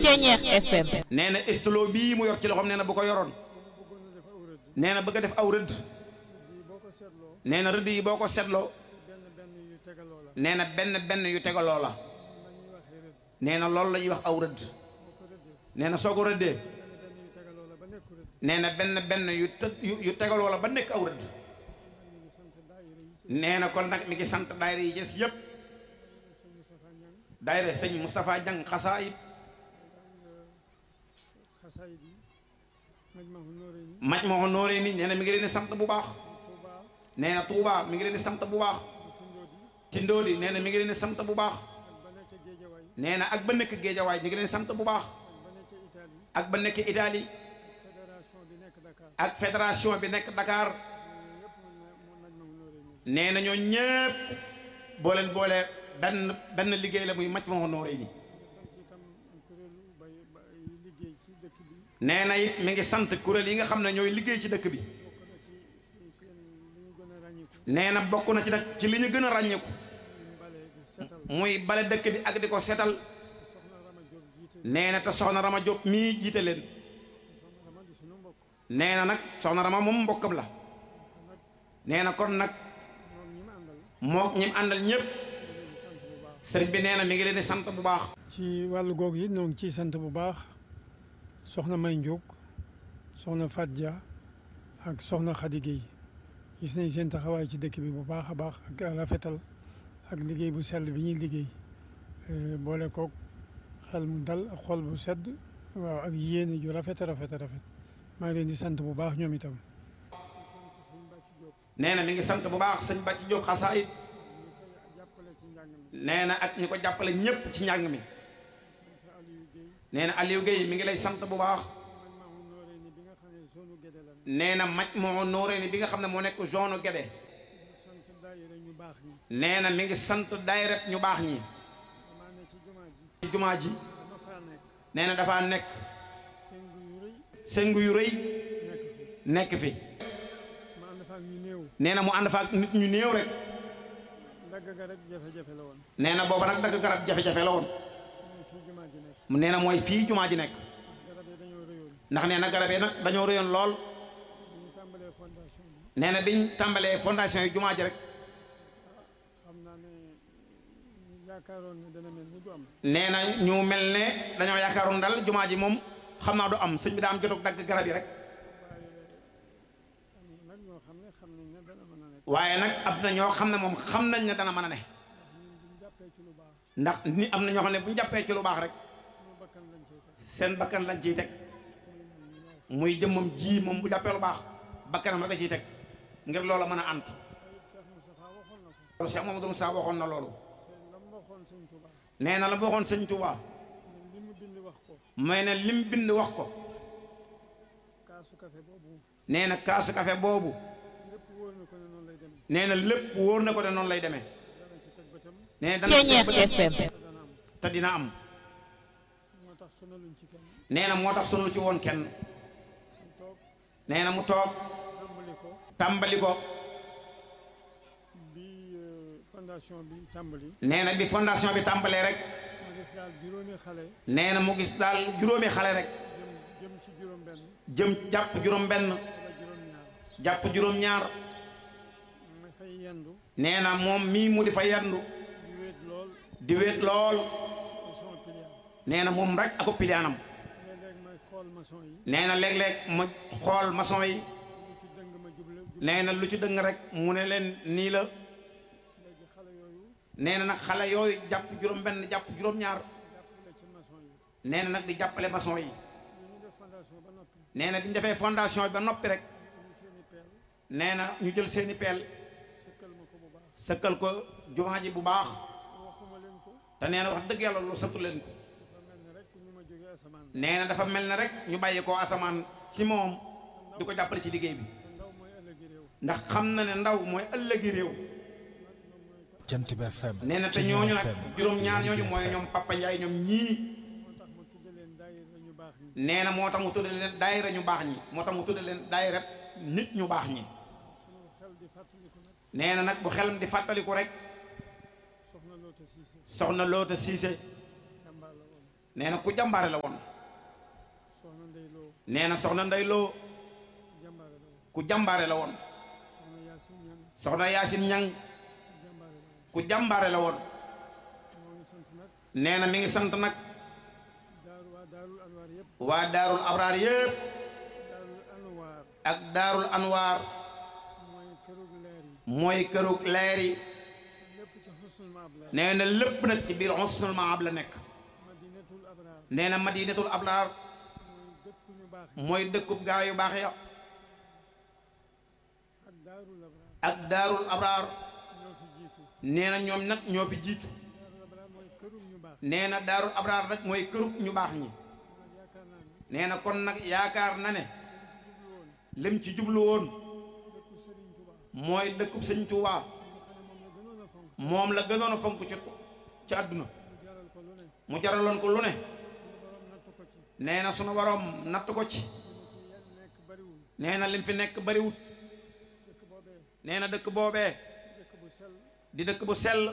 Ceñeex FM nee na stylo bii mu yor ci loxoom nee na bu ko yoroon nee na bëgg a def aw rëdd nee na rëdd yi boo ko seetloo nee na benn benn yu tegaloo la nee na loolu la ñuy wax aw rëdd nee na soo ko rëddee nee na benn benn yu të- yu yu tegaloo la ba nekk aw rëdd nee na kon nag mi ngi sant daayira yi des yëpp daayira sëñ Moustapha Diang xasaayib maj ma ko nooree ni nee na mi ngi leen di sant bu baax nee na Touba mi ngi leen di sant bu baax Tindóoli nee na mi ngi leen di sant bu baax nee na ak ba nekk Géejawaay ñu ngi leen di sant bu baax ak ba nekk Italie ak fédération bi nekk Dakar nee na ñoo ñëpp boo leen boole benn benn liggéey la muy maj ma ko nooree ni nee na it mi ngi sant kuréel yi nga xam ne ñooy liggéey ci dëkk bi nee na bokk na ci nag ci li ñu gën a ràññeeku muy bale dëkk bi ak di ko setal nee na te soxna Rama Diop mii jiite leen nee na nag soxna Rama moom mbokkam la nee na kon nag moo ñi mu àndal ñëpp sëriñ bi nee na mi ngi leen di sant bu baax. ci wàllu googu yi ñoo ngi ciy sant bu baax soxna May Ndiog soxna Fat Dia ak soxna Khady Guèye gis nañ seen taxawaay ci dëkk bi bu baax a baax ak rafetal ak liggéey bu sell bi ñuy liggéey boole kook xel mu dal ak xol bu sedd waaw ak yéene ju rafet a rafet a rafet maa ngi leen di sant bu baax ñoom itam. nee na mi ngi sant bu baax sëñ Bàcci Diop xasaayit nee na ak ñu ko jàppale ñëpp ci njàng mi nee na Aliou Guèye mi ngi lay sant bu baax nee na maj moo nooree ni bi nga xam ne moo nekk zone Guédé nee na mi ngi sant daayira ñu baax ñi ci jumaa ji nee na dafa nekk sëngu yu rëy nekk fi nee na mu ànd fa ak nit ñu néew rek dagg ga rek jafe-jafe la woon nee na booba nag dagg garab jafe-jafe la woon fii jumaa ji nekk nee na mooy fii jumaa ji nekk garab yi dañoo rëyoon ndax nee na garab yi nag dañoo rëyoon lool bu ñu tàmbalee fondation bi nee na biñ tàmbalee fondation yi jumaa ji rek xam naa ne ñu yaakaaroon ne dana mel ni du am nee na ñu mel ne dañoo yaakaaroon dal jumaa ji moom xam naa du am sëñ bi daa am jotug dagg garab yi rek am na nag ñoo xam ne xam nañ ne dana mën a nekk waaye nag am na ñoo xam ne moom xam nañ ne dana mën a ne ñun bu ñu jàppee ci lu baax ndax ni am na ñoo xam ne bu ñu jàppee ci lu baax rek suñu bakkan lañ cay teg seen bakkan lañ ciy teg muy jëmmam ji moom bu jàppee lu baax bakkanam rek da ciy teg ngir loola mën a ant Cheikh Moustapha waxoon na ko loolu Cheikh Mamadou Moussa waxoon na loolu te la mu waxoon sëñ Touba nee na la mu waxoon sëñ Touba ne li mu bind wax ko mooy ne lim bind wax ko kaasu café boobu nee na kaasu café boobu lépp wóor na ko ne noonu lay demee nee na lépp wóor na ko ne noonu lay demee dana ci teg bëtam nee na dana ci Ceñeex bëgg FM te dana am te dina am moo tax sonaluñ ci kenn nee na moo tax sunu ci woon kenn mu toog nee na mu toog tàmbali ko tàmbali ko bi euh, fondation bi tàmbali nee na bi fondation bi tàmbalee rek ma gis daal juróomi xale nee na mu gis daal juróomi xale rek jëm jëm ci juróom benn jëm jàpp juróom benn wala juróom ñaar jàpp juróom ñaar ma fay yendu nee na moom mii mu di fa yandu di wéet lool di wéet lool ci sama client nee na moom rek ako piliyaanam léeg-léeg may xool maçon yi nee na léeg-léeg ma xool maçon yi lu ci dëng ma juble jub nee na lu ci dëng rek mu ne leen nii la léegi xale yooyu nee na nag xale yooyu jàpp juróom benn jàpp juróom ñaar jàppale ci maçon yi nee na nag di jàppale maçon yi ñu ñu def fondation ba noppi nee na bi ñu defee fondation bi ba noppi rek indi seen i peel nee na ñu jël seeni peel sëkkal ma ko bu baax sëkkal ko jumaa ji bu baax waxuma leen ko te nee na wax dëgg yàlla lu sëttu leen ko dafa mel ni rek ñu ma jógee asamaan nee na dafa mel ne rek ñu bàyyi ko asamaan ci moom di ko jàppale ci liggéey bi te ndaw mooy ëllëgi réew ndax xam na ne ndaw mooy ëllëgi réew Jant bi FM nee na te ñooñu nag juróom-ñaar ñooñu mooy ñoom Papa Ndiaye ñoom ñii moo tax ma tudde leen daayira ñu baax ñi nee na moo tax mu tudde leen daayira ñu baax ñi moo tax mu tudde leen daayira nit ñu baax ñi suñu xel di fàttaliku nag nee na nag bu xelam di fàttaliku rek soxna Loota Siise soxna Loota Siise jàmbaar la woon nee na ku jàmbaare la woon soxna Ndey Lo nee na soxna Ndey Lo jàmbaare la woon ku jàmbaare la woon soxna Yaasin Ñang soxna Yaasin Ñang jàmbaare la woon ku jàmbaare la woon moo ngi sant nag nee na mi ngi sant nag daaru waa daarul anwaar yëpp waa daarul abraar yépp daarul anwaar ak daarul anwaar mooy kërug leer yi mooy kërug leer yi lépp ci xusnul maab la nee na lépp nag ci biir husnul maab la nekk madinatul abraar nee na madinatul abraar mooy dëkku ñu baax yi mooy dëkkub gaa yu baax ya ak daarul abraar ak daarul abraar ñoo fi jiitu nee na ñoom nag ñoo fi jiitu daarul abraar mooy kërug ñu baax nee na daarul abraar nag mooy kërug ñu baax ñi nag yaakaar naa ne nee na kon nag yaakaar na ne dañ ci jublu lim woon ci jublu woon dëkku Sëriñ Tuubaa mooy dëkkub sëñ Tuubaa nga xam ne moom la gënoon a fonk moom la gënoon a fonk ci ci àdduna mu jaral ko lu ne mu jaraloon ko lu ne suñu borom nattu ko ci nee na sunu waroom natt ko ci li mu fi yel nekk bariwul nee na lim fi nekk bariwut dëkk boobee nee na dëkk boobee dëkk bu sell di dëkk bu sell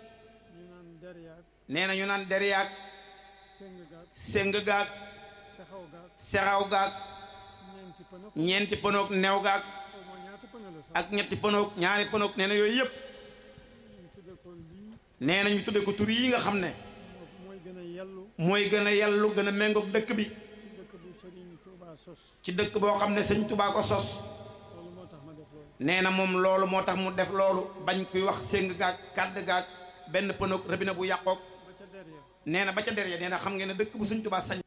ñu naan deryaag nee na ñu naan deriyaag séng gaag séng gaag sexaw gaag sexaw gaag ñeenti pënë ñeenti pënoog new gaag xaw ma ñaata pënë la sax ak ñetti pënoog ñaari pënoog nee na yooyu yëpp ñu tudde ko lii nee na ñu tudde ko tur yi nga xam ne moo mooy gën a yellu mooy gën a yellu gën a méngoog dëkk bi ci dëkk bu Sëriñ Tuubaa sos ci dëkk boo xam ne sëñ Tubaa ko sos loolu moo tax ma def loolu nee na moom loolu moo tax mu def loolu bañ kuy wax séng gaag kàdd gaag benn pënoog robinet bu yàqoog ba ca derrière nee na ba ca der ya nee na xam ngeen ne dëkk bu sëñ Tubaa sañ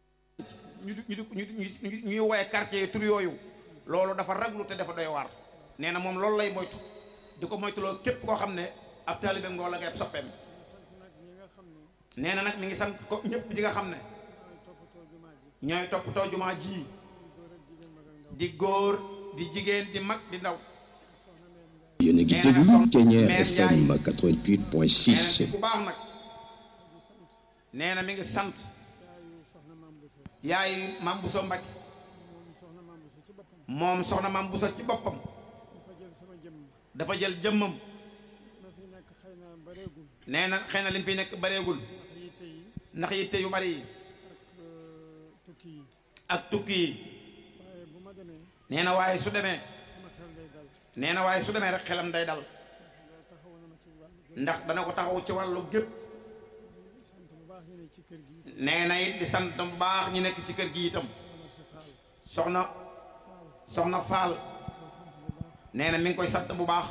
ñu di ñu di ñu ñu ñuy woowee quartier yi tur yooyu loolu dafa raglu te dafa doy waar nee na moom loolu lay moytu di ko moytuloo képp koo xam ne ab taalibeem nga wala nga ab soppeem ñu sant nag ñi nga xam ne nee na nag mi ngi sant ko ñëpp ñi nga xam ne ñooy toppatoo jumaa ji ñooy toppatoo jumaa ji ñu góor ak jigéen mag ak ndaw di góor di jigéen di mag di ndaw soxna Mbène Ndiaye yéen a ngi nee na déglu soxna Thiéniere Mère FM Ndiaye. nee na 88.6 di ku baax nag di sant nee na mi ngi sant yaayu soxna Maam Bousso yaay Mam Bousso Mbacke moom soxna Maam Bousso ci boppam moom soxna Mam Bousso ci boppam dafa jël sama jëmm dafa jël jëmmam ma fi nekk xëy na bareegul nee na xëy na li mu fi nekk bareegul ndax yitte yi ndax yitte yu bari yi ak euh, tukki yi ak tukki yi waaye bu ma demee nee na waaye su demee sama xel day dal nee na waaye su demee rek xelam day dal ndax taxaw na ma ci wàllu gépp ndax dana ko taxaw ci wàllu gépp di sant bu baax ñu ne ci kër gi nee na it di sant bu baax ñu nekk ci kër gi itam wala si faal soxna faal soxna Faal koy sant bu baax nee na mi ngi koy sant bu baax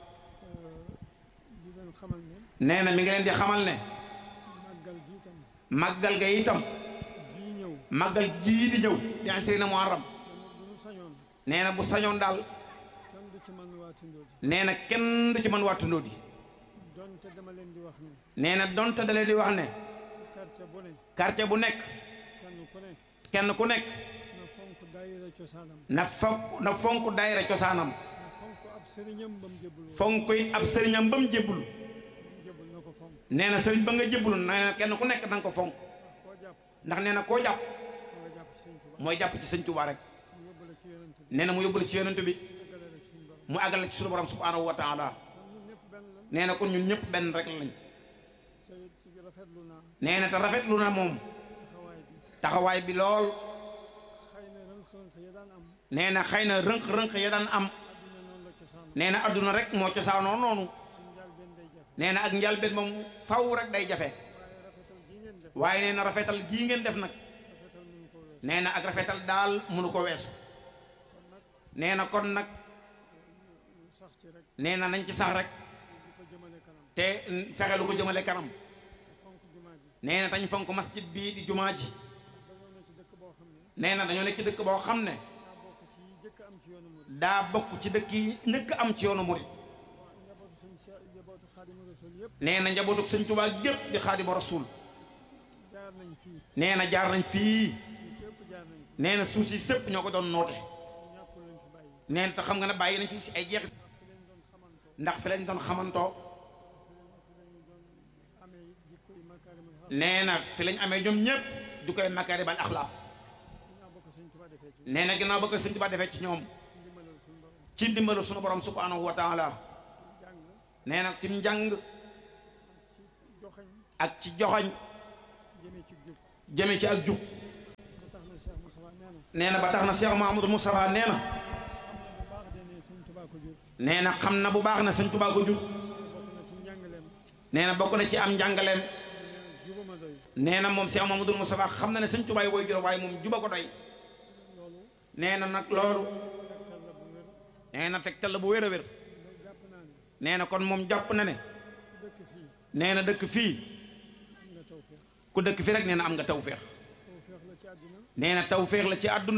euh, di leen xamal ne nee na mi ngi leen di xamal ne màggal gi tam màggal ga itam bii ñëw màggal gii di ñëw di asrina muharram dama bu ñu sañoon nee na bu sañoon daal kenn du ci man waa Tindóodi nee na kenn du ci mën waa Tundóodi donte dama leen di wax ne nee na donte da leen di wax ne quartier bu ne quartier bu nekk kenn ku ne kenn ku nekk na fonk daayira cosaanam na fonk na fonk daayira cosaanam na fonk ab sëriñam ba mu jébbul woon fonk it ab sëriñam ba mu jébbul mu jébbul na ko fonk nee na sëriñ ba nga jébbul nee na kenn ku nekk da nga ko fonk ndax koo jàpp ndax nee na koo jàpp nga jàpp ci sëñ Tuubaa mooy jàpp ci sëñ Tuubaa rek mu yóbbu la ci yonent bi nee na mu yóbbul ci yonent bi eggale la ci suñu borom mu àggale ci sunu borom subhaanahu wa taala kon ñun ñëpp benn la nee na kon ñun ñëpp benn rek lañ te it ci rafetlu naa nee na te rafetlu na moom taxawaay bi taxawaay bi lool xëy na rënk-rënk ya daan am nee na xëy na rënq-rënq ya daan am adduna noonu la cosaanam nee na adduna rek moo cosaanoo noonu suñu njaal benn day jafe nee na ak njalbeen moom faw rek day jafe waaye rafetal gi ngeen def waaye nee na rafetal gii ngeen def nag rafetal mënu ko weesu nee na ak rafetal daal mënu ko weesu kon nag nee na kon nag ñu sax ci rek nee na nañ ci sax rek di ko jëmale kanam te fexe lu ko jëmale kanam fonk jumaa ji nee na tañ fonk masjid bii di jumaa ji dañoo ne ci dëkk boo xam ne nee na dañoo nekk ci dëkk boo xam ne daa bokk ci yi jëkk am ci yoonu murid daa bokk ci dëkk yi njëkk am ci yoonu murit waa njabootu sëñ Cheikh njabootu Xaadimu Rasuul yëpp nee na njabootu sëñ Tuubaa gépp di xaadimu rasuul jaar nañ fii nee na jaar nañ fii ñu ci ëpp jaar nañ fi nee na suuf si sëpp ñoo ko doon noote ñàkkul lañ fi bàyyi nee na te xam nga ne bàyyi nañ fi si ay jeexit ndax fi lañ doon xamantoo ndax fi lañ doon xamantoo fi lañ fi lañ doon amee jikko yi makaarimul axlaaq nee na fi lañ amee ñoom ñëpp du koy makaaribal axlaaq dinaa bokk sëñ Tuubaa defee ci nee na ginnaaw ba ko sëñ Tuubaa defee ci ñoom ndimbalal suñu borom ci ndimbalu sunu borom subhaanahu wa taala jàng nee na ci njàng ci joxañ ak ci joxoñ jëmee ci jub jëme ci ak jub ba tax na Cheikh Moussa nee na nee na ba tax na Cheikh Mahamadou Moustapha nee na bu baax de ne sëñ Tuubaa ko jur nee na xam na bu baax na sëñ Tuubaa ko jur bokk na ci njàngaleem nee na bokk na ci am njàngaleem nee na jubama doy nee na moom Cheikh Mahamadou Moustapha xam na ne sëñ Tuubaa yi woy jur waaye moom juba ko doy loolu nee na nag loolu tegtal la bu wér nee na tegtal la bu wér a wér day jàpp naa ne nee na kon moom jàpp na ne ku dëkk fii nee na dëkk fii am nga tawféex ku dëkk fii rek nee na am nga tawféex tawféex la ci àddina nee na tawféex la ci àdduna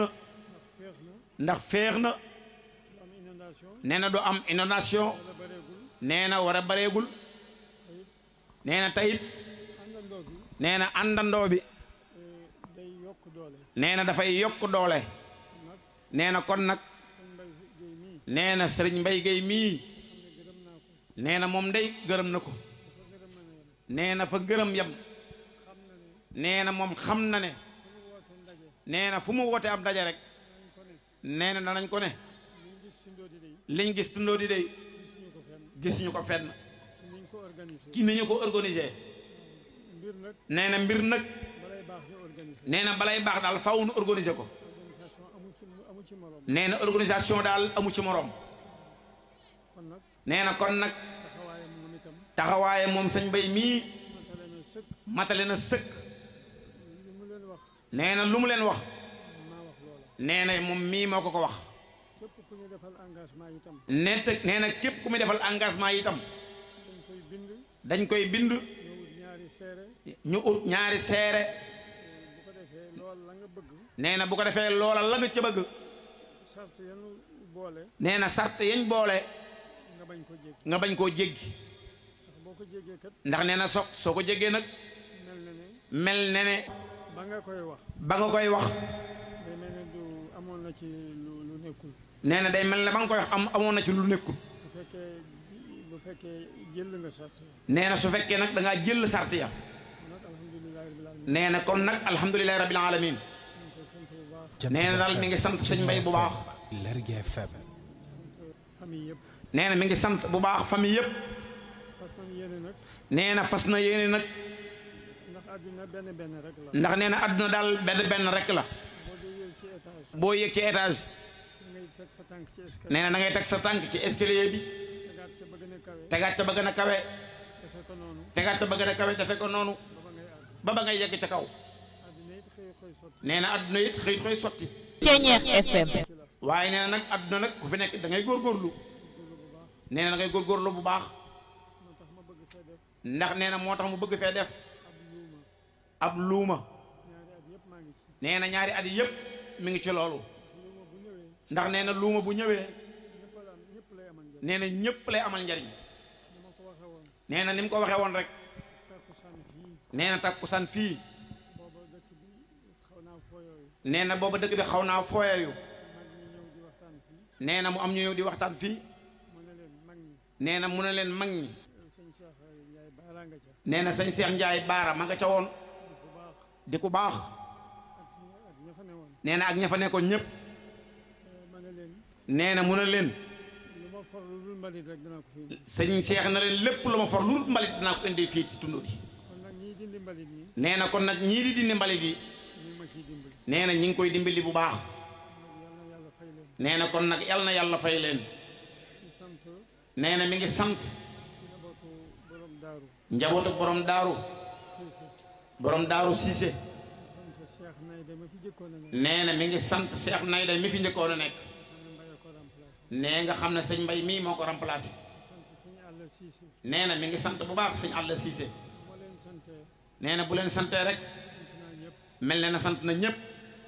ndax féex na ndax féex na du am inondation nee na du am inondation wala bareegul nee na war a bareegul te it nee na tayit àndandoo gi nee na àndandoo bi eh, day yokk doole nee na dafay yokk doole nag nee na kon nag sëñ Mbay Géey mii nee na sëriñ Mbay Géey mii xam ne gërëm naa ko nee na moom day gërëm na ko dafa gërëm na ne nee na fa gërëm yam xam na ne nee na moom xam na ne fu mu woote ndaje nee na fu mu woote ab daje rek nañ ko ne nee na danañ ko ne liñ gis ci ndóodi day liñ gis tundoo di day gisuñu ko fenn gisuñu ko fenn ci niñ ko organisé ki ni ñu ko organisé mbir nag nee na mbir nag balay baax ñu organisé nee na balay baax daal faw nu organisé ko organisation amu ci amu ci morom nee na organisation daal amu ci morom kon nag nee na kon nag taxawaayam moom itam taxawaaye moom sëñ Mbay mii matale na sëkk matale na sëkk li mu leen wax nee na lu mu leen wax maa wax loola nee na moom mii moo ko ko wax képp ku ñu defal engagement itam ne te nee na képp ku muy defal engagement yi itam dañ koy bind dañ koy bind ñëwut ñaari seere ñu ut ñaari seere bu ko defee lool la nga bëgg nee na bu ko defee loola la nga ca bëgg charte yanu boole nee na sart yañ boole nga bañ ko jéggi nga bañ koo jéggi ndax boo ko jéggee kat ndax nee na so soo ko jéggee nag mel na ne mel ne ne ba nga koy wax ba nga koy wax day mel ne du amoon na ci lu lu nekkul nee na day mel ne ba nga koy wax am amoon na ci lu nekkul bu fekkee bu fekkee jël nga charte nee na su fekkee nag da ngaa jël sart ya nag alhamdulilahi rabbil alamin nee na kon nag alhamdulilahi rabbil alamin ñu ngi koy sant bu baax Jant nee na bi daal FM, mi ngi sant sëñ Mbay bu baax Lergui FM sant famille yëpp nee na mi ngi sant bu baax famille yëpp fas nañ yéene nag nee na fas na yéene nag ndax àddina benn benn rek la ndax nee na àdduna daal benn benn rek la boo dee yéeg ci étage boo yéeg ci étage ngay teg sa tànk ci escalier nee na da ngay teg sa tànk ci escalier bi tegaat ca ba gën a kawe tegaat ca ba gën a kawe defee ko noonu tegaat ca ba gën a kawe defe ko noonu ba ba ngay àgg ba ba ngay yegg ca kaw àddina it xëy xëy sotti nee na àdduna it xëy xëy sotti Ceñeex FM ci la waaye nee na nag àdduna nag ku fi nekk da ngay góorgóorlu góorlu bu baax nee na da ngay góorgóorlu bu baax moo tax ma bëgg fee def ndax nee na moo tax mu bëgg fee def ab luuma ab luuma ñaari at yëpp maa ngi ci nee na ñaari at yi yëpp mi ngi ci loolu luuma bu ñëwee ndax nee na luuma bu ñëwee ñëpp la am ñëpp lay amal njëriñ nee na ñëpp lay amal njariñ ni ma ko waxee woon nee na ni mu ko waxee woon rek takkusaan fii nee na takkusaan fii booba dëkk bi xaw naa fooyooyu nee na booba dëkk bi xaw naa fooyeeyu mag ñi ñëw di waxtaan fii nee na mu am ñu ñëw di waxtaan fii mu ne leen mag ñi nee na mu ne leen mag ñi sëñ Cheikh Ndiaye baalaa nga ca nee na sëñ Cheikh Ndiaye Baara ma nga ca woon bu baax di ku baax ak ñi ak ña fa ne woon nee na ak ña fa nekkoon ñëpp ma ne leen nee na mu ne leen lu ma for lu dul mbalit rek danaa ko fi indi sëñ Cheikh na leen lépp lu ma for lu dul mbalit dinaa ko indi fii ci tundoo di kon nag ñii dindi mbalit ñi nee na kon nag ñii di dindi mbalit yi ñu ngi ma ciy dimbali nee na ñi ngi koy dimbali bu baax nag yal na yàlla fay leen nee na kon nag yal na yàlla fay leen di sant nee na mi ngi sant njabootu borom daaru njabootu borom daaru Siise borom daaru Cissé sant Cheikh Nayda ma fi jëkkoon a ne nee na mi ngi sant Cheikh Nayda mi fi njëkkoon a nekk xam ne Mbaye ko remplacé nee nga xam ne sëñ Mbay mii moo ko remplacé sant sëñ Alla Siise nee na mi ngi sant bu baax sëñ Alla Cissé moo leen santee nee na bu leen santee rek sant naa ñëpp mel ne na sant na ñëpp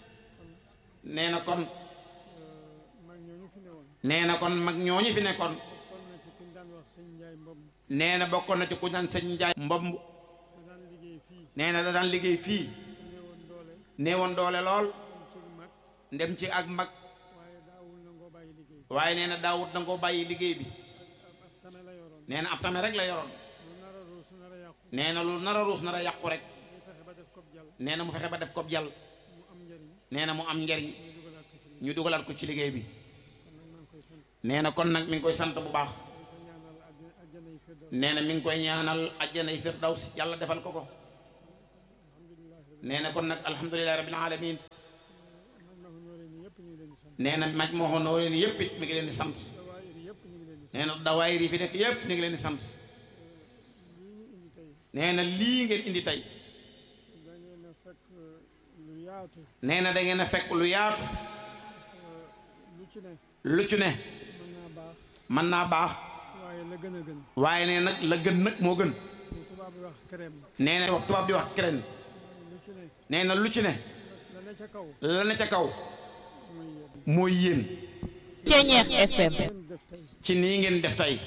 nee na kon mag ñooñu fi ne woon nee na kon mag ñooñu fi nekkoon kon na ci kuñ daan wax sëñ Njaay Mbom nee na bokkoon na ci ku daan sëñ Njaay mbomb da daan liggéey fii nee na da daan liggéey fii néewoon doole néewoon doole lool am ci mag ndem ci ak mag waaye daawul nangoo bàyyi liggéey waaye nee na daawut da nga koo bàyyi liggéey bi ab ab tame la yoroon nee na ab tame rek la yoroon lu nar a ruus nar a yàqu nee na lu nar a ruus nar a yàqu rek ñu fexe ba def ko jàll nee na mu fexe ba def ko jàll mu am njëriñ nee na mu am njariñ ñu dugalaat ko ci liggéey ñu dugalaat ko ci liggéey bi kon nag maa ngi koy sant nee na kon nag mi ngi koy sant bu baax di ko ñaanal àjjana àjjana yi firdaws nee na mi ngi koy ñaanal àjjanay firdaws yàlla defal ko ko alhamdulilahi rabbil nee na kon nag alhamdulilahi rabbil alamin man ma ko nooree nii yëpp ñu ngi leen di sant nee na maj moo xo noonu yëpp it mi ngi leen di sant dawaayir yëpp ñu ngi leen di sant nee na dawaayir yi fi nekk yëpp ñu ngi leen di sant lii ñu indi tey nee na lii ngeen indi tey da ngeen a fekk lu yaatu nee na da ngeen a fekk lu yaatu lu ci ne lu ci ne mën naa baax mën naa baax waaye la gën a gën waaye nee nag la gën nag moo gën lu tubaab bi wax crème nee na wax tubaab di wax keneen lu ci ne nee na lu ci ne la ne ca kaw la ne ca kaw mooy yéen mooy yéen Ceñeex FM ngeen def tey ci nii ngeen def tey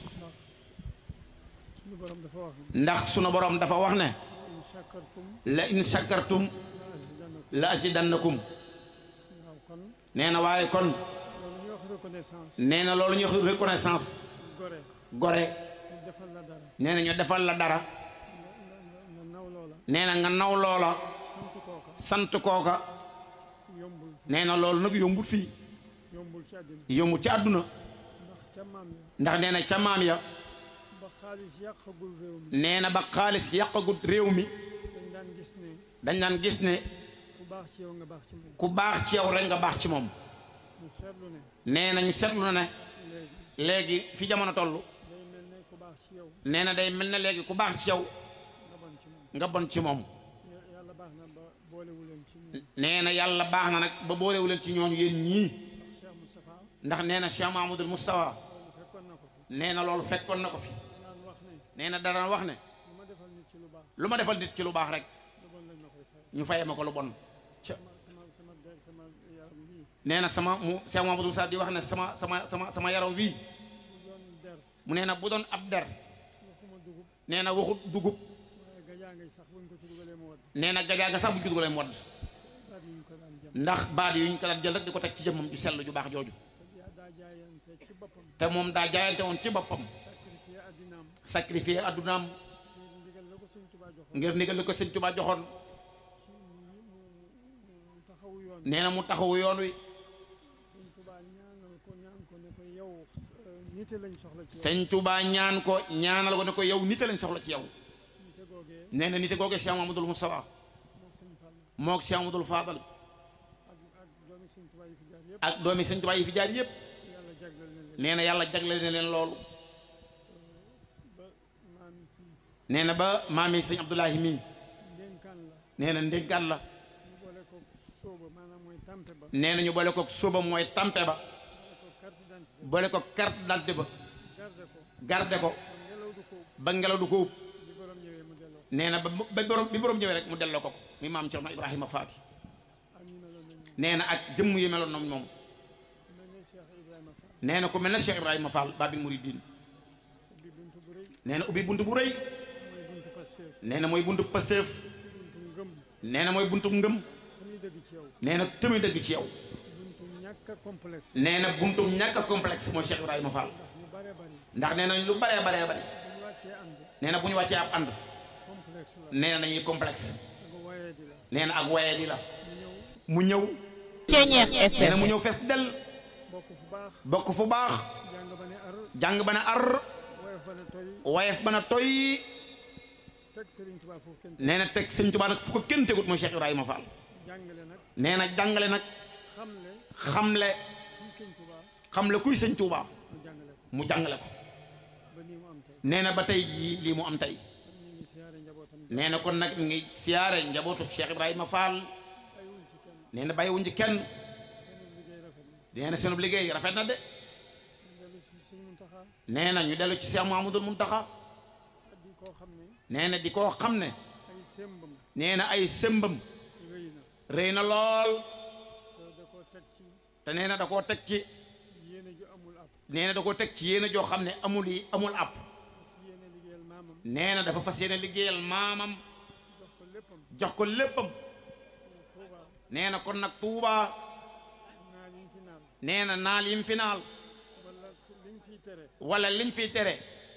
suñu borom dafa wax ne ndax sunu borom dafa wax ne in shakartum la in shakartum la azidannakum la azidannakum waaw kon nee na waaye kon loolu ñuy wax reconnaissance nee na loolu ñuy wax reconnaissance gore gore ñu defal la dara nee na ñu defal la dara nga nga nga naw loola nee na nga naw loola sant kooka sant kooka yombul nee na loolu nag yombut fii yombul ci àddina yombut ci àdduna ndax ca maam ya ndax nee na ca maam ya ba xaalis yàqagul réew mi nee na ba xaalis yàqagut réew mi dañ daan gis ne dañ daan gis ne ku baax ci yow nga baax ci moom ku baax ci yow rek nga baax ci moom ñu seetlu ne nee na ñu seetlu na ne léegi léegi fi jamono toll day mel ne ku baax ci yow nee na day mel ne léegi ku baax ci yow nga bon ci moom nga bon ci moom Ya- yàlla baax na ba boolewu leen ci ñun nee na yàlla baax na nag ba boolewu leen ci ñooñu yéen ñii ndax Cheikh Moustapha ndax nee na Cheikh Mahmoudul Moustapha loolu fekkoon na ko fi nee na loolu fekkoon na ko fi naan wax ne nee na dara wax ne lu ma defal nit ci lu baax lu ma defal nit ci lu baax rek lu bon lañ ma koy fay ñu fayee ma ko lu bon ca sama sama sama der sama yaram bii nee na sama mu Cheikh Mahmoudou Moussa di wax ne sama sama sama sama yaram wii bu doon der mu nee na bu doon ab der waxuma dugub nee na waxut dugub waaye gajaa ngay sax buñ ko ci dugalee mu wadd nee na gajaa ga sax bu ñu dugalee mu wadd daal ñu ko daan jëm ndax baat yu ñu ko daan jël rek di ko teg ci jëmmam ju sell ju baax jooju te yaa daa jaayante ci boppam te moom daa jaayante woon ci boppam sacrifié addinaam sacrifié addunaam ngir ndigal la ko sëñ Tuubaa joxoon ngir ndigal li ko sëñ Tuubaa joxoon ci mu mu mu taxawu yoon nee na mu taxawu yoon wi sëñ Tuubaa ñaanal ko ñaan ko ne ko yow euh, nite lañ soxla ci yow sëñ Tuubaa ñaan ko ñaanal ko ne ko yow nite lañ soxla ci yow nite googee nee na nite googe Cheikh Mahmoudou Moustapha moo sëñ Fall moog Cheikh Mahmoudou Fadal ak ak doomi sëñ Tuubaa yi fi jaar yëpp ak doomi sëñ Tuubaa yi fi jaar yépp yàlla jagleel na leen nee na yàlla jagleel na leen loolu ba maam kii nee na ba maami sëñ Abdoulahi mii ndénkaan la nee na ndénkaan la ñu boole ko sóoba maanaam mooy tampe ba nee na ñu boole ko sóoba mooy tampe ba boole ko carte d'identité boole ko carte d'identité ba garde ko garde ko kon ngelaw du ko ba ngelaw du ko ub bi borom ñëwee mu delloo nee na ba ba borom bi borom ñëwee rek mu delloo ko ko muy maam Cerno Ibrahima Faati ak ñu meloon nañ moom nee na ak jëmm yu meloon noonu moom mel ne Cheikh Ibrahima Fall nee na ku mel ne Cheikh Ibrahima Fall Babil Mouridine ubbi buntu bu rëy nee na ubbi buntu bu rëy mooy buntu Pastef nee na mooy buntu Pastef buntu ngëm nee na mooy buntu ngëm te muy dëgg ci yow nee na tamit dëgg ci yow buntu ñàkk a complexe nee na buntu ñàkk a complexe mooy Cheikh Ibrahima Fall ndax ñu bare bari ndax nee na lu baree baree bari bu ñu wàccee ànd nee na bu ñu wàccee ab ànd complexe la nee na dañuy complexe nga wayee di la nee na ak waye di la mu ñëw mu ñëw Ceñeex nee na FM mu ñëw fees del bokk fu baax bokk fu baax jàng ba ne ar jàng ba ne ar woyof ba ne toy wayef ba na toy teg Serigne Touba foofu kenn nee na teg sëñ Tuubaa nag fu ko kenn tegut mooy Cheikh Ibrahima Fall jàngale nag nee na jàngale nag xamle xamle kii Serigne Touba xamle kuy sëñ Tuubaa mu jàngale ko mu jàngale ko ba nii mu am tey nee na ba tey jii lii mu am tey kon ñu ngi siyaare njabootam nee na kon nag mi ngi siyaare njabootu Cheikh Ibrahima Fall ayuñ ci kenn nee na bàyyiwuñ ci kenn seen liggéey rafet na nee na seen liggéey rafet na de ñu dellu si Serigne Mountakha nee na ñu dellu ci Cheikh Mouhamadoul Mountakha di koo xam ne nee na di koo xam ne ay sembam nee na ay sëmbam rëy na rëy na lool te da koo teg ci te nee na da koo teg ci yéene ju amul ab nee na da koo teg ci yéen a joo xam ne amul yi amul app si yéene liggéeyal maamam nee na dafa fas yéene liggéeyal maamam jox ko léppam jox ko léppam Touba nee na kon nag Touba naa liñ fi naan nee na naal yim fi naal wala liñ fiy tere wala liñ fiy tere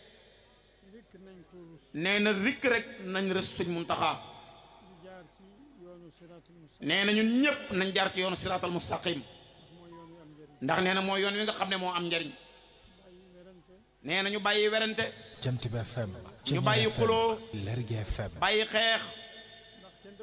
rikk nañ ko rus nee na rikk rek nañ rës suñ Muntaxa ñu jaar ci yoonu siraatul mustaqim nee na ñun ñëpp nañ jaar ci yoonu siraatal mustaqim mooy yoon wi am njëriñ ndax nee na mooy yoon wi nga xam ne moo am njariñ bàyyi werante nee na ñu bàyyi werante Jant bi FM ñu bàyyi xuloo Lergui FM bàyyi xeex ndax kenn dëkku fi de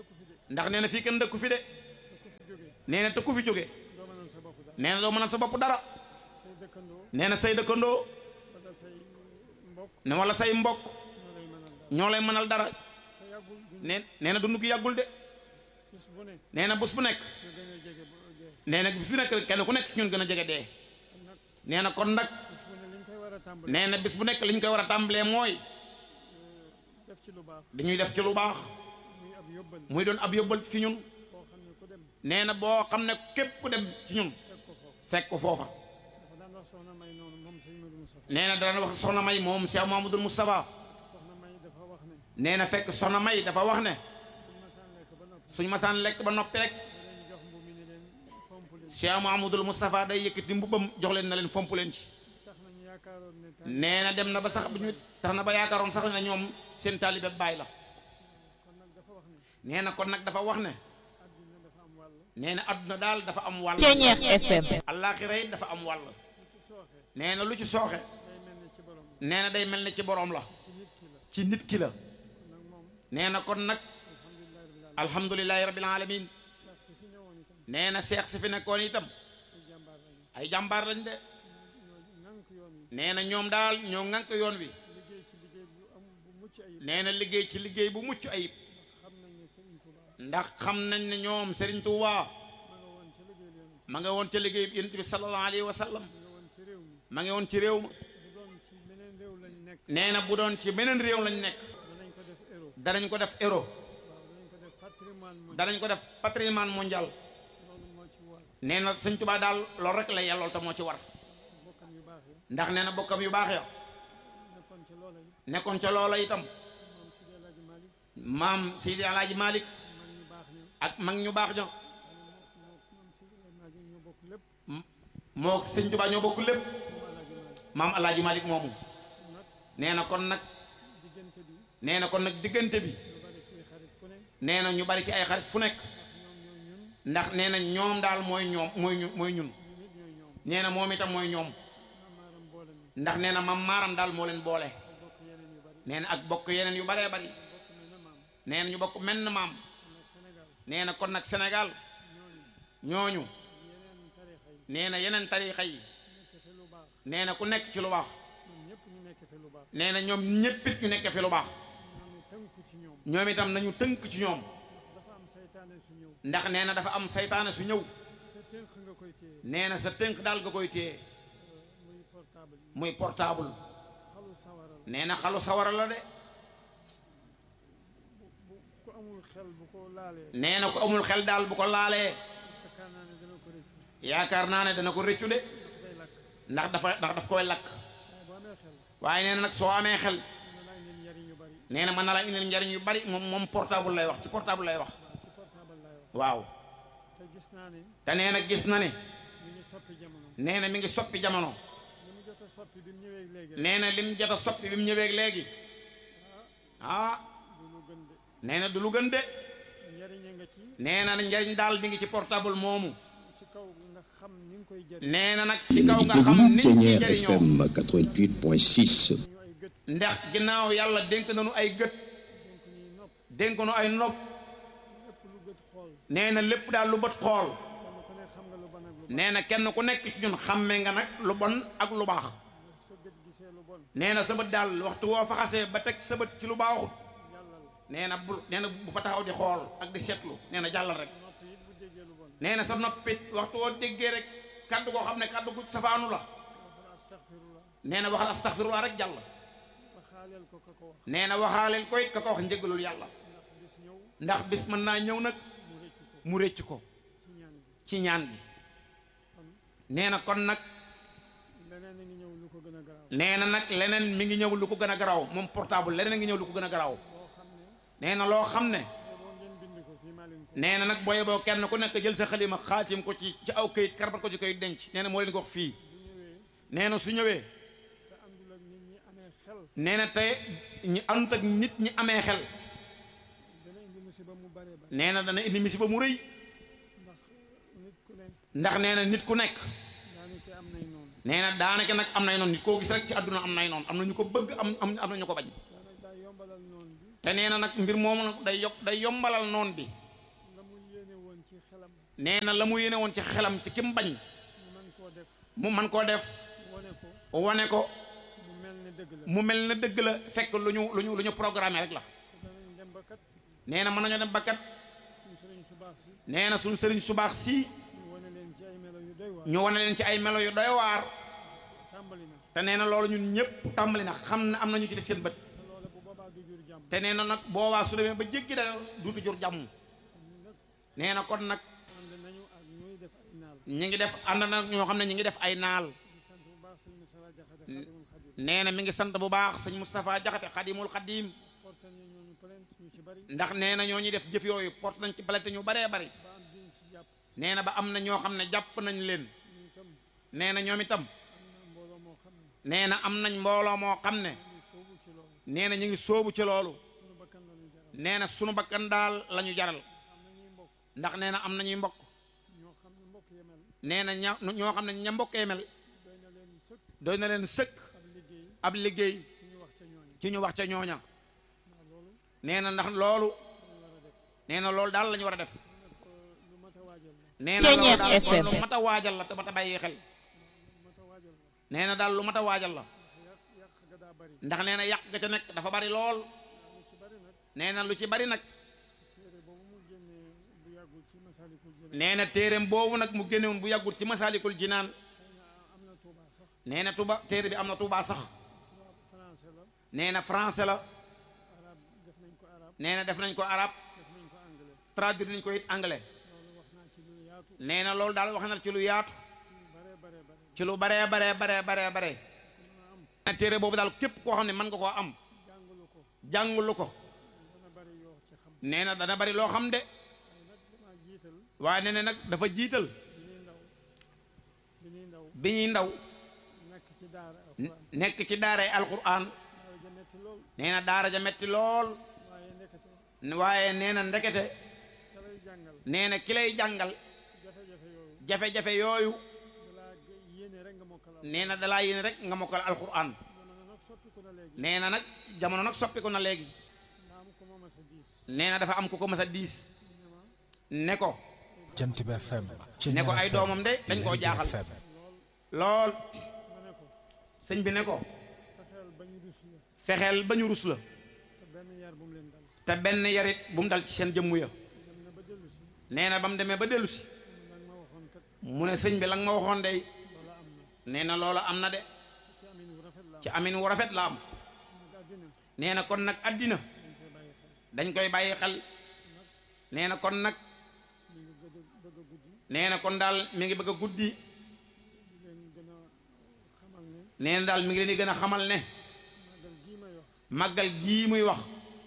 ndax nee na fii kenn dëkku fi de te ku fi jógee nee na te ku fi jóge doo mënal sa bopp dara nee na doo mënal sa bopp dara say dëkkandoo nee na say dëkkandoo wala say mbokk ne wala say mbokk ñoo lay mënal dara ñoo lay mënal dara te yàggul duñ nee nee na dund gi yàggul de bis bu ne nee na bés bu nekk nga gën a jege ba gees nee na bés bu nekk kenn ku nekk ci ñun gën a jege dee kon nag nee na kon nag bis bu ne liñ koy war a tàmbali nee na bis bu nekk li ñu koy war a tàmbalee mooy def ci lu baax dañuy def ci lu baax muy ab yóbbal muy doon ab yóbbal fi ñun foo xam ne ku dem nee na boo xam ne képp ku dem ci ñun fekk ko foofu fekk ko foofa dafa daan wax soxna may noonu moom sëñ Modou Moustapha nee na dana wax soxna may moom Cheikh Mamadou Moustapha soxna may dafa wax ne nee na fekk soxna may dafa wax ne buñ masaan lekk ba noppi suñ masaan lekk ba noppi rek da leen jox mbu mi ni leen fomp leen Cheikh Mamadou Moustapha day yëkkati mbubbam jox leen na leen fomp leen ci tax nañu yaakaaroon ne taal nee na dem na ba sax bu ñu tax na ba yaakaaroon sax ne ñoom seen taalibe baay la kon nag dafa wax ne nee na kon nag dafa wax ne àddina dafa am wàll nee na adduna daal dafa am wàll Ceñeex FM allaaxira it dafa am wàll lu ci sooxee nee na lu ci sooxe day mel ne ci borom la nee na day mel ne ci boroom la ci nit ki la ci nit ki la nag moom nee na kon nag alhamdulilah rabbil alamin alhamdulilahi rabbil alamin ndax si fi ñëwoon itam nee na seex si fi nekkoon itam ay jàmbaar lañu ay jàmbaar lañ de ñoo ŋànk yoon wi nee na ñoom daal ñoo ŋànk yoon wi liggéey ci liggéey bu am bu mucc ayib nee na liggéey ci liggéey bu mucc ayib xam nañ ne Sëriñ Tuubaa ndax xam nañ ne ñoom Serigne Touba ma nga woon ca liggéey yoon ma nga woon ca liggéey yonent bi sallallahu alayhi wa sallam ma nga woon ci réew mi ma ngi woon ci réew ma bu doon ci meneen réew lañ nekk nee na bu doon ci beneen réew lañ nekk danañ ko def héros danañ ko def euro waaw danañ ko def patrimoine mu danañ ko def patrimoine mondial loolu moo ci war nee na Sëñ Touba daal loolu rek la yellool te moo ci war bokkam yu baax yi ndax nee na bokkam yu baax ya nekkoon ci loola yi nekkoon ca loola itam moom Sidi El Hadji Malick maam Sidi Alaaji Malik man ñu baax ña ak mag ñu baax ña moom Sidi El Hadji ñoo bokk lépp moo Sëñ Touba ñoo bokk lépp moom El Hadji Malick maam Alaaji Malik moomu nag nee na kon nag diggante bi nee na kon nag diggante bi lu bari ci xarit fu ne nee na ñu bari ci ay xarit fu nekk ndax ñoom ñoo ñun ndax nee na ñoom daal mooy ñoom mooy ñu mooy ñun ñu nit ñooy ñoom nee na moom itam mooy ñoom maamaaram boole ñu ndax nee na mam maaram daal moo leen boole te bokk yeneen yu bari nee na ak bokk yeneen yu baree bari bokk mel na maam nee na ñu bokk menn maam kon nag Sénégal nee na kon nag Sénégal ñooñu ñooñu yeneen tarixa yi nee na yeneen tariixa yi nekk fi lu baax nee na ku nekk ci lu baax ñoom ñëpp ñu nekk fi lu baax nee na ñoom ñéppit ñu nekk fi lu baax ñooñu tënku ci ñoom ñoom itam nañu tënk ci ñoom dafa am saytaane su ñëw ndax nee na dafa am saytaane su ñëw sa tënk nga koy téye nee na sa tënk daal nga koy téye muy portable yi muy portable xalu sawara la nee na xalu sawara la de bu ku amul xel bu ko laalee nee na ko amul xel daal bu ko laalee yaakaar naa ne dana ko rëccu yaakaar naa ne dana ko rëccu de day lakk ndax dafa ndax daf koy lakk waaye boo amee xel waaye nee na nag soo amee xel mën naa ngeen njariñ yu bari nee na mën na la indil njariñ yu bari moom moom portable lay wax ci portable lay wax waaw ci portable laay wax waaw te gis naa ne te nee na gis na ne ñu ngi soppi jamono nee na mi ngi soppi jamono li mu jot a soppi bi mu ñëwee léegi nee na lim jot a soppi bi mu ñëwee léegi ah du lu gën de nee na du lu gën de njariñ a nga ci nee na njariñ daal mi ngi ci portable moomu ci kaw nga xam ni nga koy jëriñ nee na nag ci Yéen a kaw ngi nga xam déglu nit ñi Ténière jëriñoo FM 88.6 ñu ay gët ndax ginnaaw yàlla dénk nañu ay gët donc ñuy nopp dénk nu ay nopp lépp lu gët xool nee na lépp daal lu bët xool kenn ku ne xam nga lu bon ak lu baax nee na kenn ku nekk ci ñun xàmme nga nag lu bon ak lu baax sa gët gisee lu bon nee na sa bët daal waxtu woo fa xasee ba teg sa bët ci lu baaxut yàlla la nee na bu nee na bu fa taxaw di xool ak di seetlu nee na jàllal rek nopp it bu déggee lu bon nee na sa noppit waxtu woo déggee rek kaddu koo xam ne kaddu gu safaanu la waxal astaghfirullah nee na waxal astaxfirullah rek jàll ba xaaleel ko ka ko wax nee na waxaaleel koy ka ko wax njëgalul yàlla ndax bis ñëw ndax bis mën naa ñëw nag mu rëccu ko mu rëcc ko ci ñaan bi ci ñaan gi kon nee na kon nag leneen a ngi ñëw lu ko gën a garaaw nee na nag leneen mi ngi ñëw lu ko gën a garaaw moom portable leneen a ngi ñëw lu ko gën a garaaw boo xam ne nee na loo xam ne boo ngeen bind ko fii maa leen ko nee na nag booye boo kenn ku nekk jël sa xalima xaatim ko ci ci aw kayit karbat ko ci kayit denc nee na moo leen ko wax fii bu ñëwee nee na su ñëwee te àndul ak nit ñi amee xel nee na tey ñi àndut ak nit ñi amee xel dana indi musiba mu bare bare nee na dana indi musiba mu rëy ndax nit ku ne ndax nee na nit ku nekk daanaka am nay noonu nee na daanaka nag am nay noonu nit koo gis rek ci àdduna am nay noonu am na ñu ko bëgg am am am na ñu ko bañ daanaka daa yombalal noonu bi te nee na nag mbir moomu nag day yokk day yombalal noon bi xelam nee na la mu yéene woon ci xelam ci kim bañ mu mën koo def mu man koo def wone ko wane ko mu mel ne dëgg la mu mel na dëgg la fekk lu ñu lu ñu lu ñu programmé rek la te danañ dem ba kat nee na mën nañoo dem bakkat suñu sëriñ su baax si nee na suñu sëriñ su baax si ñu wane leen ci ay melo yu doy waar ñu wane leen ci ay melo yu doy waar tàmbali na te nee na loolu ñun ñëpp tàmbali na xam ne am na ñu ci teg seen bët te loole bu boobaa du jur jàmm te nee na nag boobaa su demee ba jéggi da duutu jur jàmm ñun nag nee na kon nag ànd nañu ak ñuy def ay naal ñi ngi def ànd na ñoo xam ne ñi ngi def ay naal di sant bu baax sëñ Moussa Jaxate Xadimul Xadim nee na mi ngi sant bu baax sëñ Moustapha Jaxate xadimul xadim porte ñu ñooñu plainte ñu ci bari ndax nee na ñoo ñuy def jëf yooyu porte nañ ci balete ñu baree bari ba am diñ ci jàpp nee na ba am na ñoo xam ne jàpp nañ leen ñu itam nee na ñoom itam am na mbooloo moo xam ne nee na am nañ mbooloo moo xam ne ñu soobu ci loolu nee na ñu ngi sóobu ci loolu suñu bakkan la ñu jaral nee na sunu bakkan daal la ñu jaral am na ñuy mbokk ndax nee na am nañuy mbokk ñoo xam ne mbokk yemel nee na ña ñoo xam ne ña mbokkee mel doy na leen sëkk doy na leen sëkk ab liggéey ab liggéey ci ñu wax ca ñooñu ci ñu wax ca ñooña waaw loolu nee na ndax loolu lañu war a def nee na loolu daal la ñu war a def nag lu mat a waajal la nee na loolu Ceeñeer daal kon FM. lu mat a waajal la te mat a bàyyi xel lu mat a waajal la nee na daal lu mat a waajal la yàq yàq ga daa bari ndax nee na yàq ga ca nekk dafa bari lool lu ci bari nag nee na lu ci bari nag téere boobu mu génnee bu yàggul ci masalikul jinaan nee na téereem boobu nag mu génnewoon bu yàggut ci masaalikul jinaan xëy na am na tuuba sax nee na tuba téere bi am na tuubaa sax tubaab français la nee na français la arab def nañ ko arab nee na def nañ ko arab def nañ ko anglais traduire nañ ko it anglais loolu wax naa ci lu yaatu nee na loolu daal wax na ci lu yaatu lu bare bare bare ci lu baree baree baree baree bare mën a am nee na téere boobu daal képp koo xam ne mën nga koo am jàngalu ko jàngulu ko dana bari yoo ci xam nee na dana bari loo xam de waaye nag dama jiital waaye nee na nag dafa jiital bi ñuy ndaw bi ñuy ndaw bi ñuy ndaw nekk ci daara alxuraan nekk ci daaray alquran daaw ja metti lool nee na daara ja metti lool waaye nekkate waaye nee na ndekete ka lay jàngal nee na ki lay jàngal jafe-jafe yooyu jafe-jafe yooyu dalaa gë- yéene rek nga mokkal al nee na dalaa yéen rek nga mokkal alquran jamono nag soppiku na léegi nee na nag jamono nag soppiku na léegi ndaam ko moom a sa diis nee na dafa am ku ko mas a diis ne ma ne ko Jant bi FM. ne ko ay doomam de dañ koo jaaxal lool ma ne ko sëñ bi ne ko fexeel ba ñu rus la fexeel ba ñu rus la te benn yar bu mu leen dal te benn yarit bu mu dal ci seen jëmm ya dem na ba dellu si nee na ba mu demee ba dellu si nag ma waxoon kat mu ne sëñ bi la nga ma waxoon day loola am na nee na loola am na de ci amin wu rafet la ci amin wu rafet la am am nag àddina nee na kon nag àddina dañ koy bàyyi xel dañ koy bàyyi xel nee na kon nag ñu ngi gëdd bëgg a guddi nee na kon daal mi ngi bëgg a guddi di leen gën a xamal ne nee na daal mi ngi leen di gën a xamal ne màggal gii may wax màggal gii muy wax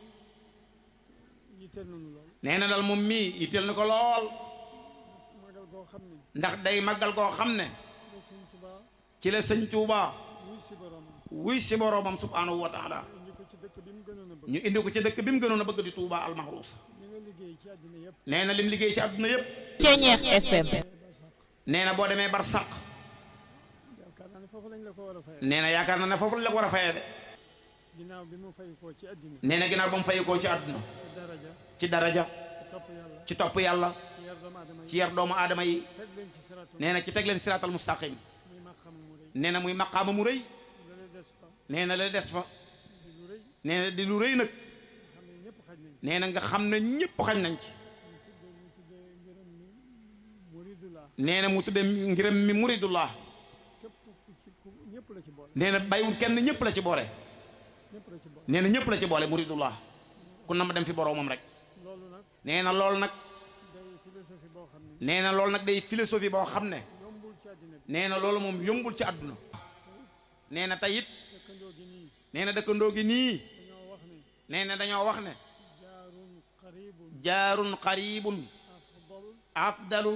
yitteel nañu lool nee na daal moom mii yitteel na ko lool màggal goo xam ne ndax day màggal goo xam ne la sëñ Tuubaa ci la sëñ Tuubaa wuy si boromam wuy si boroomam subhaanahu wa taala indi ko ci dëkk bi mu gënoon a bëgg ñu indi ko ci dëkk bi mu gënoon a bëgg di Tuubaa almaxruus li nga liggéey ci àddina yëpp nee na lim liggéey ci àdduna yépp Ceeñeer FM. ba sax nee na boo demee bar sàq yaakaar naa ne foofu lañ la ko war a fayal nee na yaakaar na ne foofu la ko war a fayee de ginnaaw bi mu fay koo ci àddina nee na ginnaaw ba mu fayikoo ci àdduna ci daraja ci daraja ci topp yàlla ci topp yàlla ci yar doomu aadama ci yi yar doomu aadama yi teg leen ci siraatul nee na ci teg leen siraatal mustaqim muy maqam mu rëy nee na muy maqaama mu rëy la lay des fa nee na la des fa di lu rëy nee na di lu rëy nag xam ne ñëpp xaj nañ ci nee na nga xam ne ñëpp xañ nañ ci ñu tuddee ñu tuddee ngërëm mi muridullah nee na mu tudde ngiram mi muridullah képp ku ci ku ñëpp la ci boole nee na bàyyiwul kenn ñëpp la ci boole ñëpp la ci boole nee na ñëpp la ci boole muridullah ku na ma dem fi boroomam rek loolu nag nee na loolu nag day philosophie boo xam ne nee na loolu nag day philosophie boo xam ne yombul ci àddina bi nee na loolu moom yombul ci àdduna nee na tey it dëkkandoo gi nii nee na dëkkandoo gi nii dañoo wax ne nee na dañoo wax ne jaarun qaribun jaarun qaribun afdal afdalu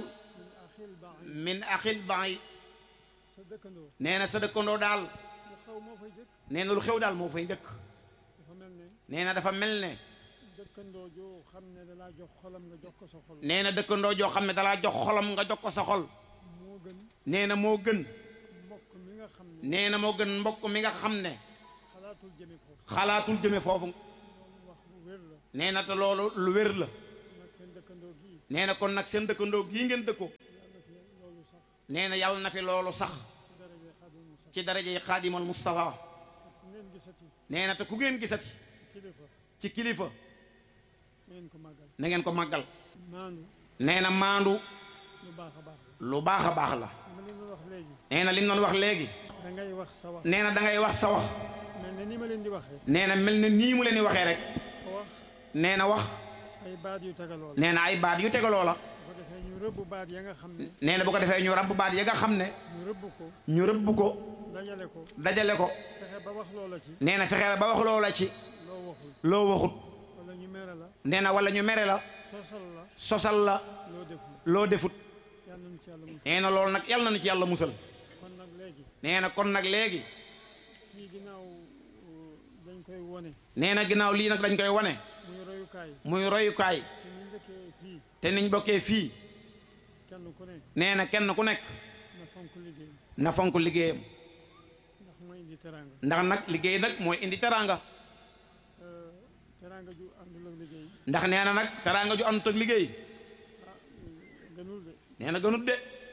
min axil baid min axil baay sa dëkkandoo nee na sa dëkkandoo daal lu xaw moo fay jëkk nee na lu xew daal moo fay njëkk dafa mel ne nee na dafa mel ne dëkkandoo joo xam ne dalaa jox xolam nga jox ko sa xol nee na dëkkandoo joo xam ne dalaa jox xolam nga jox ko sa xol moo gën nee na moo gën mbokk mi nga xam ne nee na moo gën mbokk mi nga xam ne xalaatul jëme foofu xalaatul jëme foofu loolu wax bu wér la nee na te loolu lu wér la nag seen dëkkandoo gii nee na kon nag seen dëkkandoo gii ngeen dëkkoo nee na yàlla na fi loolu sax ci daraja yi xaadimal Mustafa ngeen gisati nee na te ku ngeen gisati kilifa ci kilifa ngeen ko màggal na ngeen ko màggal maandu nee na maandu lu baax a baax lu baax a baax la ma leen doon wax léegi nee na li mu doon wax léegi da ngay wax sa wax nee na da ngay wax sa wax mel ne ni ma leen di waxee nee na mel na nii mu leen di waxee rek ko wax nee na wax ay baat yu tegaloo la nee na ay baat yu tegaloo la bu ko defee ñu rëbb baat ya nga xam ne nee na bu ko defee ñu rabb baat ya nga xam ne ñu rëbb ko ñu rëbb ko dajale ko dajale ko fexe ba wax loola ci nee na fexe ba wax loola ci loo waxul loo waxut wala ñu mere la nee na wala ñu mere la sosal la sosal la loo deful loo defut yàlla nañu ci yàlla musal nee na loolu nag yàlla na nu ci yàlla musal kon nag léegi nee na kon nag léegi kii ginnaaw uh, dañ koy wone nee na ginnaaw lii nag dañ koy wane muy royukaay muy royukaay te ñu njëkkee fii te niñ bokkee fii kenn ku ne nee na kenn ku nekk na fonk liggéey na fonk liggéeyam ndax mooy indi teraanga ndax nag liggéey nag mooy indi teraanga Euh, teraanga ju àndul ak liggéey ndax nee na nag teraanga ju àndut ak liggéey ah euh, gënul de nee na gënut de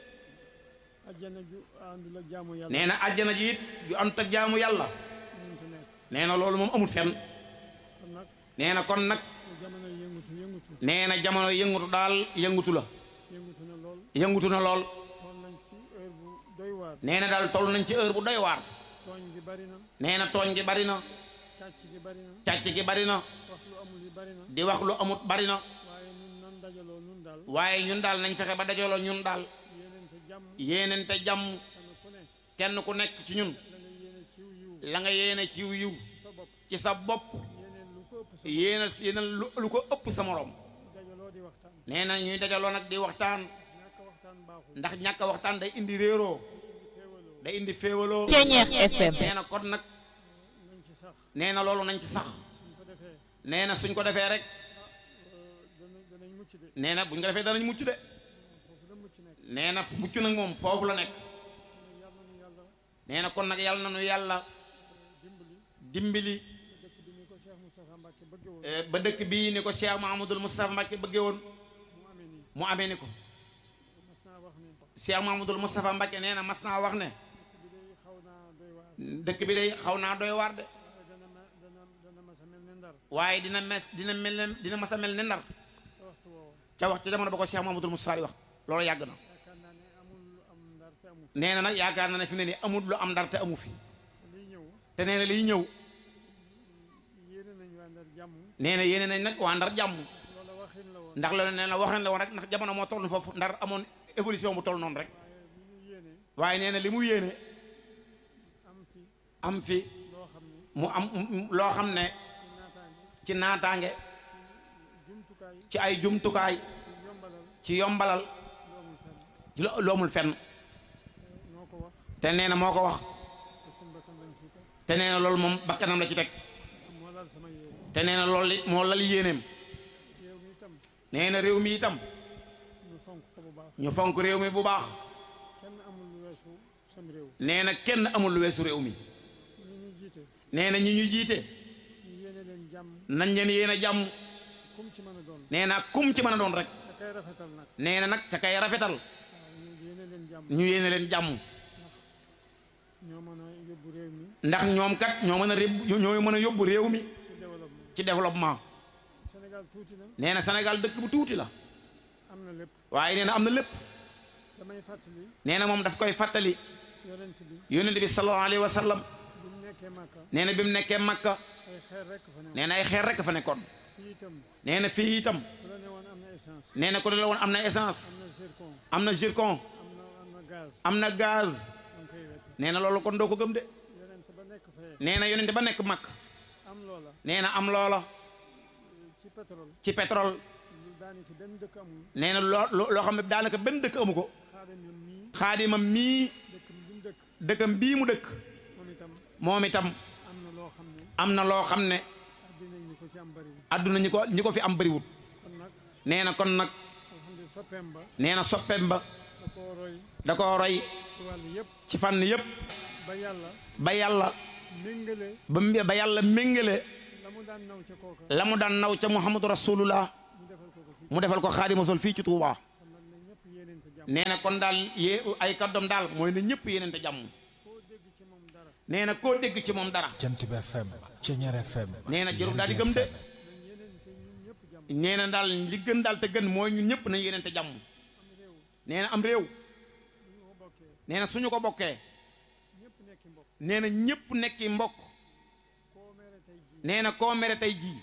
ajjana ju àndul ak jaamu yàlla nee na àjjana ji it ju àndut ak jaamu yàlla mënut a nekk nee na loolu moom amul fenn kon nag nee na kon nag jamono yëngutu yëngutu nee na jamono yëngutu daal yëngutu la yëngutu na lool yëngutu na lool toll nañ ci heure bu doy waar nee na daal toll nañ ci heure bu doy waar tooñ gi bari na nee na tooñ gi bari na càcc gi bari na càcc gi bari na wax lu amul yi bari na di wax lu amut bari na waaye ñun nan dajaloo nun daal waaye ñun daal nañ fexe ba dajaloo ñun daal yéenente jàmm yéenente jàmm kenn ku ne kenn ku nekk ci ñun la nga yéene la nga yéene ciw yiw ci yiw yiw sa bopp ci sa bopp yéeneen lu ko ëpp sa yéena yéena lu lu ko ëpp sa morom dajaloo di waxtaan nee na ñuy dajaloo nag di waxtaan ñàkk waxtaan baaxul ndax ñàkk a waxtaan day indi réeroo féewaloo day indi féewaloo Ceñeex FM nee na kon nag nañ ci sax nee na loolu nañ ci sax buñ ko defee nee na suñ ko defee rek euh, dana danañ mucc de nee na buñ ko defee danañ mucc de foofu la mucc nekk nee na mucc nag moom foofu la nekk yàlla nañu yàlla nee na kon nag yàlla na nu yàlla dimbali dimbali dëkk bi ni ko Cheikh Moustapha Mbacke bëgge woon eh, ba dëkk bii ni ko Cheikh Mahamadul Moustapha Mbacke bëggee woon mu amee nii mu amee ni ko mas naa wax ne Cheikh Mahamadul Moustapha Mbacke nee na mas naa wax ne dëkk bi day xaw naa doy waar dëkk bi day xaw naa doy waar de waaye dana ma dana dana mas a mel ne ndar waaye dina mes dina mel ne dina mas a mel ne ndar ca waxtu woowa ca wax ca jamono ba ko Cheikh Mahamadul Moustapha di wax loolu yàgg na yaakaar naa ne amul lu am ndar te amu fi nee na nag yaakaar na ne fi mu ne nii amul lu am ndar te amu fi liy ñëw te nee na liy ñëw yéene nañu waa ndar jàmm nee na yéene nañ nag waa ndar jàmm loola waxin la woon ndax loolu nee na waxeen la woon rek ndax jamono moo toll foofu ndar amoon évolution bu toll noonu rek waaye li ñu yéene waaye nee na li mu yéene am fi am fi loo xam ne mu am mu- loo xam ne ci naataange ci naataange jumtukaay ci ay jumtukaay ci yombalal ci yombalal lu amul fenn ci lo- lu amul fenn noo ko wax te nee na moo ko wax te suñ bakkan lañ fi teg te nee na loolu moom bakkanam la ci teg moo laal sama yéene te nee na loolu li moo lal yéeneem yow mi itam nee na réew mi itam ñu fonk ko bu baax ñu fonk réew mi bu baax kenn amul lu weesu sam réew nee na kenn amul lu weesu réew mi ñi ñu jiite nee na ñi ñu jiite ñu yéene leen jàmm nañ leen yéen a jàmm kum ci mën a doon nee na kum ci mën a doon rek te kay rafetal nag nee na nag ca kay rafetal waaw ñu yéene leen jàmm ñu yéene leen jàmm ñoo mën a yóbbu réew mi ndax ñoom kat ñoo mën a réb ñoo mën a yóbbu réew mi ci développement ci développement Sénégal tuuti na nee na Sénégal dëkk bu tuuti la am na lépp waaye nee na am na lépp damay fàttali nee na moom daf koy fàttali yonent bi yonent bi sallallahu alayhi wa sallam bi mu nekkee Màkka nee na bi mu nekkee Makka ay xeer rekk fa ne nee na ay xeer rek fa nekkoon fii itam nee na fii itam ku la ne woon am na essence nee na ku ne la woon am na essence am na zircon am na zircon am na am na gaz am na gaz danga koy wet nee na loolu kon doo ko gëm de yonent ba nekk fee nee na yonent ba nekk Makka am loola nee na am loola ci pétrole ci pétrole lu daanaka benn dëkk amul nee na loo loo loo xam ne daanaka benn dëkk amu ko xaaral ñoom mii xaadimam mii dëkk bi mu dëkk dëkkam bii mu dëkk moom itam moom itam am na loo xam ne am na loo xam ne addina ñi ko ci am bari àdduna ñi ko ñi ko fi am bëriwut kon nag nee na kon nag alhamdulilah soppeem ba nee na soppeem ba da koo roy da koo roy ci wàllu yëpp ci fànn yëpp ba yàlla ba yàlla méngale ba mbi- ba yàlla méngale la mu daan naw ca kooka la mu daan naw ca muhammadu rasulullah mu defal ko Xaadimu Rasuul fii ci Touba nee na kon daal yee ay kàddoom daal mooy na ñëpp yéenante jàmm nee na koo dégg ci moom dara Jant bi FM Ceñeer FM nee na jarul daal di gëm de nee na daal li gën daal te gën mooy ñun ñëpp nañ yéenante jàmm nee na am réew nee na suñu ko bokkee nee na ñëpp nekki mbokk nee na koo mere tey jii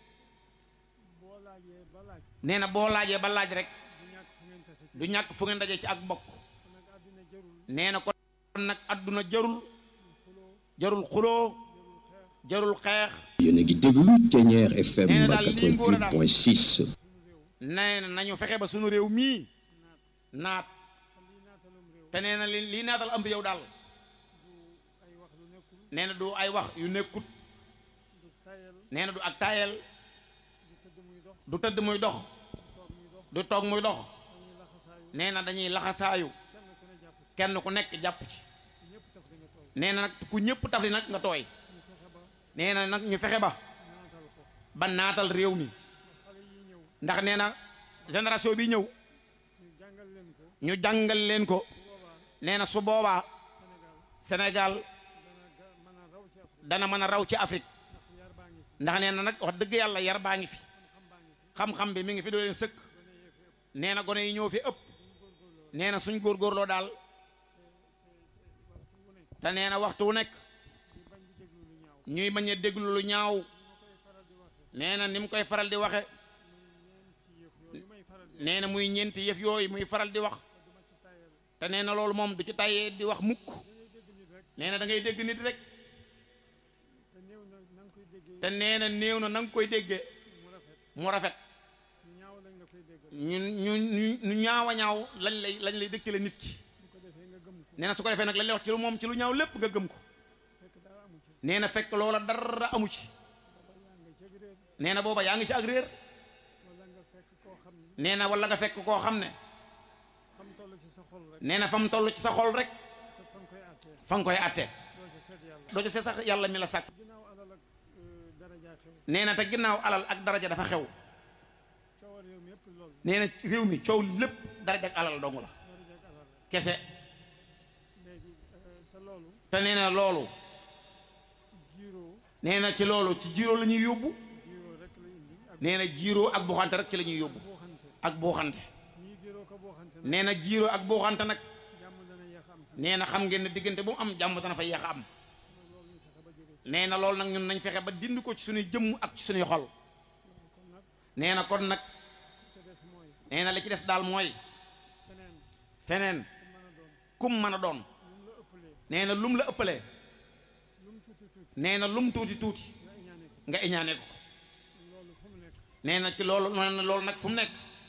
nee na boo laajee ba laaj rek du ñàkk fu ngeen dajee ci ak mbokk nee na kon nag àdduna jarul jarul xuloo jarul xeex yéen a ngi déglu Ceñeer FM Nee na daal lii ngóor a daal. 88.6 nee na nañu fexe ba sunu réew mii naat te nee na li lii naatal am yow daal nee na du ay wax yu nekkut nee na du ak taayel du tëdd muy dox du toog muy dox nee na dañuy laxasaayu kenn ku nekk jàpp ci nee na nag ku ñëpp taf li nag nga tooy nee na nag ñu fexe ba ba naatal réew mi ndax nee na génération bi ñëw ñu jàngal leen ko nee na su boobaa Sénégal dana mën a raw ci Afrique ndax nee na nag wax dëgg yàlla yar baa ngi fi xam-xam bi mi ngi fi doo leen sëkk nee na gone yi ñëw fi ëpp nee na suñ góorgóorloo daal te nee na waxtu wu nekk ñuy bañ a déglu lu ñaaw nee na ni mu koy faral di waxe nee na muy ñeenti yëf yooyu muy faral di wax te nee na loolu moom du ci tàyyee di wax mukk nee na da ngay dégg nit rek te nee na néew na na nga koy déggee mu rafet ñu ñu ñu ñu ñaaw a ñaaw lañ lay lañ lay dëkkale nit ki nee na su ko defee nag lañ lay wax ci lu moom ci lu ñaaw lépp nga gëm ko nee na fekk loola dara amu ci nee na booba yaa ngi ci ak réer nee na wala nga fekk koo xam ne nee na fa mu toll ci sa xol rek fa nga koy àtte doo ci seet sax yàlla mi la sàkk nee na te ginnaaw alal ak daraja dafa xew nee na réew mi coow lépp daraja ak alal dong la kese te nee na loolu nee na ci loolu ci jiiroo la ñuy yóbbu nee na jiiroo ak buuxante rek ci la ñuy yóbbu ak buuxante nee na jiiroo ak buuxante nag nee na xam ngeen ne diggante bu mu am jàmm dana fa yeex a am nee na loolu nag ñun nañ fexe ba dindi ko ci suñuy jëmm ak ci suñuy xol nee na kon nag nee na li ci des daal mooy feneen kum mën a doon nee na lum la ëppalee nee na lum tuuti tuuti nga iñaane ko nee na ci loolu nee na loolu nag fu mu nekk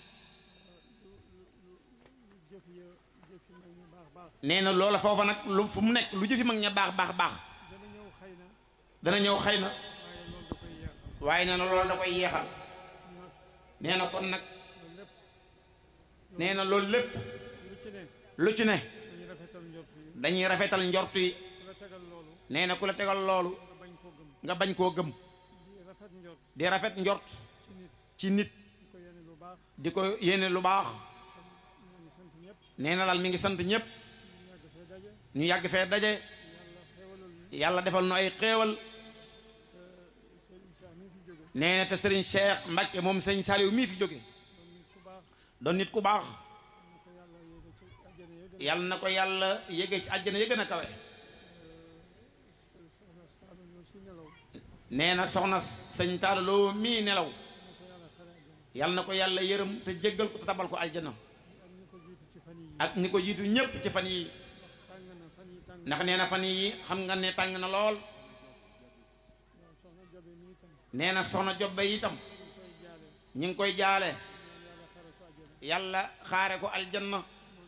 nee na loola foofa nag lu fu mu nekk lu jëfi mag ña baax baax baax dana ñëw xëy na waaye nee na loolu da koy yeexal nee na kon nag nee na loolu lépp lu ci ne dañuy rafetal njortu yi nee na ku la tegal loolu nga bañ koo gëm di rafet njort ci nit di ko yéene lu baax nee na daal mi ngi sant ñëpp ñu yàgg fee daje yàlla defal nu ay xéewal nee na te sëriñ Cheikh Mbacke moom sëriñ Saliou mii fi jóge doon nit ku baax yàlla na ko yàlla yége ci àjjana yëgën a kawe nee na soxna sëñ taalaloo mii nelaw yàlla na ko yàlla yërëm te jéggal ko te tabal ko aljana ak ñi ko jiitu ñépp ci fan yi ndax nee na fan yi xam nga ne tàng na lool nee na soxna jobbe itam ñi ngi koy jaale yàlla xaare ko aljanna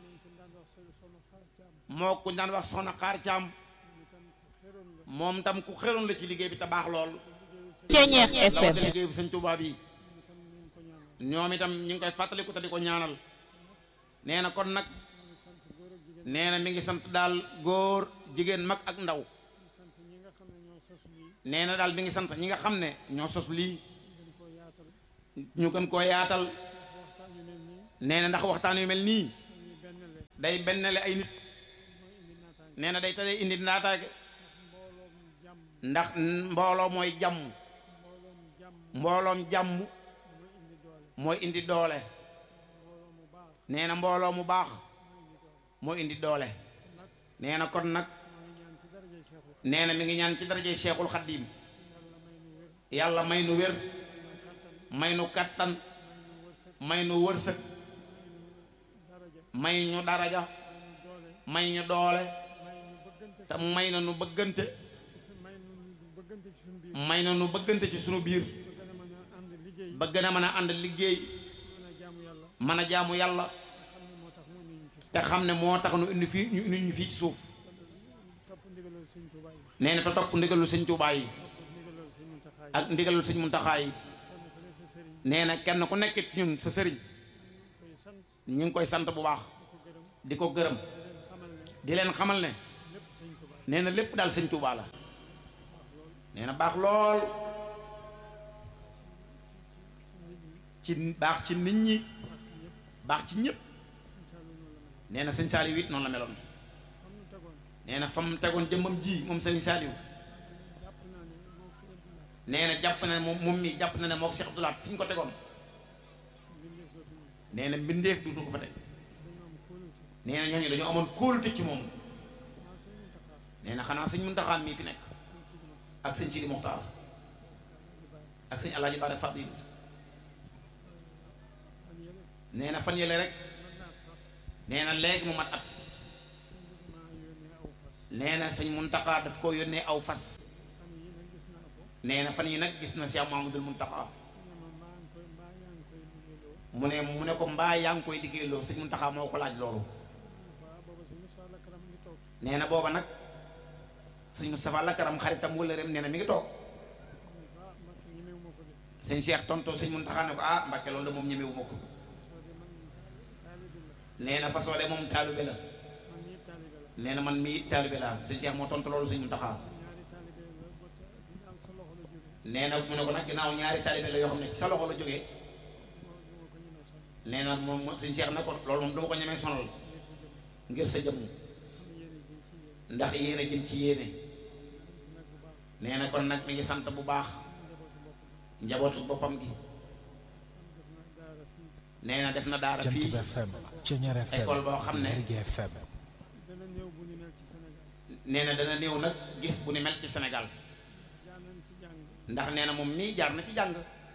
moo ku daan wax soxna xaar caam moom tam ku xeroon la ci liggéey bi te baax lool Ceñeer lawate FM liggéey bi sëñ Tuubaa bi ñoom itam ñu ngi koy fàttaliku te di ko ñaanal nee na kon nag nee na mi ngi sant daal góor jigéen mag ak ndaw nee na daal mi ngi sant ñi nga xam ne ñoo sos lii ñu gën koo yaatal waxtaan yu mel nii nee na ndax waxtaan yu mel nii dañuy benn le day bennale ay nit mooy indi naataange nee na day tale indi naataage mbooloom jàmm ndax mbooloo mooy jàmm mbooloom jàmm mbooloom jàmm mooy indi doole mooy indi doole mbooloo mu baax nee na mbooloo mu baax mooy indi doole moo indi doole nag nee na kon nag maa ngi ñaan ci daraja Cheikhul nee na mi ngi ñaan ci daraje Cheikhul Khadim yàlla may nu wér yàlla may nu wér may nu kattan may nu wërsëg may nu wërsëg daraja may ñu daraja may nu doole may ñu doole may nu bëggante te may na nu bëggante ci su- may nu bëggante ci suñu biir may na nu bëggante ci sunu biir ba gën a mën a ànd liggéey ba gën a mën a ànd liggéey mën a jaamu yàlla mën a jaamu yàlla nga xam ne moo tax mu indi ñu ci suuf te xam ne moo tax nu indi fii ñu indi ñu fii ci suuf topp ndigalal sëñ Tuubaa yi nee na te topp ndigalul sëñ Tuubaa yi topp ndigalal sëñ Muntaxaa yi ak ndigalul sëñ Muntaxaa yi kenn ku ne sa sëriñ nee na kenn ku nekk ci ñun sa sëriñ koy sant ñu ngi koy sant bu baax di ko gërëm di ko gërëm di leen xamal ne di leen xamal ne lépp sëñ Tuubaa nee na lépp daal sëñ Tuubaa la nee na baax lool ci baax ci nit ñi baax ci ñëpp nee na sëñ Saaliw it noonu la meloon xam nu tegoon nee na fa mu tegoon jëmmam ji moom sëñ Saaliw jàpp naa ne moo si ëpp naa nee na jàpp na ne moom moom mi jàpp na ne moo ko Cheikh Abdoulaat fi ñu ko tegoon mbindeef dootu ñu nee na mbindeef duutu ko fa teg dañoo am kóolute nee na ñooñu dañoo amoon kóolute ci moom maa sëñ Muntaxaa nee na xanaa sëñ Muntaxaa mii fi nekk sëñ Sidi Moxtaar ak sëñ Sidi Moxtaar di bàyyi ak sëñ Alaaji Baare Fadil fan yële nee na fan yële rek mën naa sax nee na léegi mu mat at sëñ bi maa yónnee aw fas nee na sëñ Muntaxaa daf ko yónnee aw fas fan yi nag gis naa ko nee na fan yi nag gis na Cheikh Mahamadul Muntaxaa ne ma maa ngi koy mbaa yaa ngi koy liggéeyloo mu ne mu ne ko mbaa yaa ngi koy liggéeyloo sëñ Muntaxaa moo ko laaj loolu waaw booba sëñ Moussa Lakaram ngi toog nee na booba nag sëñ Moustapha Lakaram xaritam wala rem nee na mi ngi toog ah Mbacke ñemewu ma ko de sëñ Cheikh tonto sëñ Muntaxaa ne ko ah Mbàkke loolu de moom ñemewu ma ko soo de man taalibe la nee na façon de moom taalibe la man ñii taalibe la nee na man mii taalibe la sëñ Cheikh moo tontu loolu sëñ Muntaxaa ñaari taalibe la ba te dina am sa loxo la jóge nee na mu ne ko nag ginnaaw ñaari taalibe la yoo xam ne ci sa loxo la jógee moo du ma ko ñemee sonn nee na moom moom sëñ Cheikh ne ko loolu moom dama ko ñemee sonal ngir sa jëm ngir sa jëmm xam yéene ji ci yéen ndax yéen a jëm ci yéene sant nag bu baax nee na kon nag mi ngi sant bu baax njabootu bopp njabootu boppam gi am def na daara fii nee na def na daara Jant fii bi FM Ceñeer FM école boo xam ne Lergui FM dana néew bu ñu mel ci Sénégal nee na dana néew nag gis bu ni mel ci Sénégal jaar nañ ci jàng ndax nee na moom mii jaar na ci jàng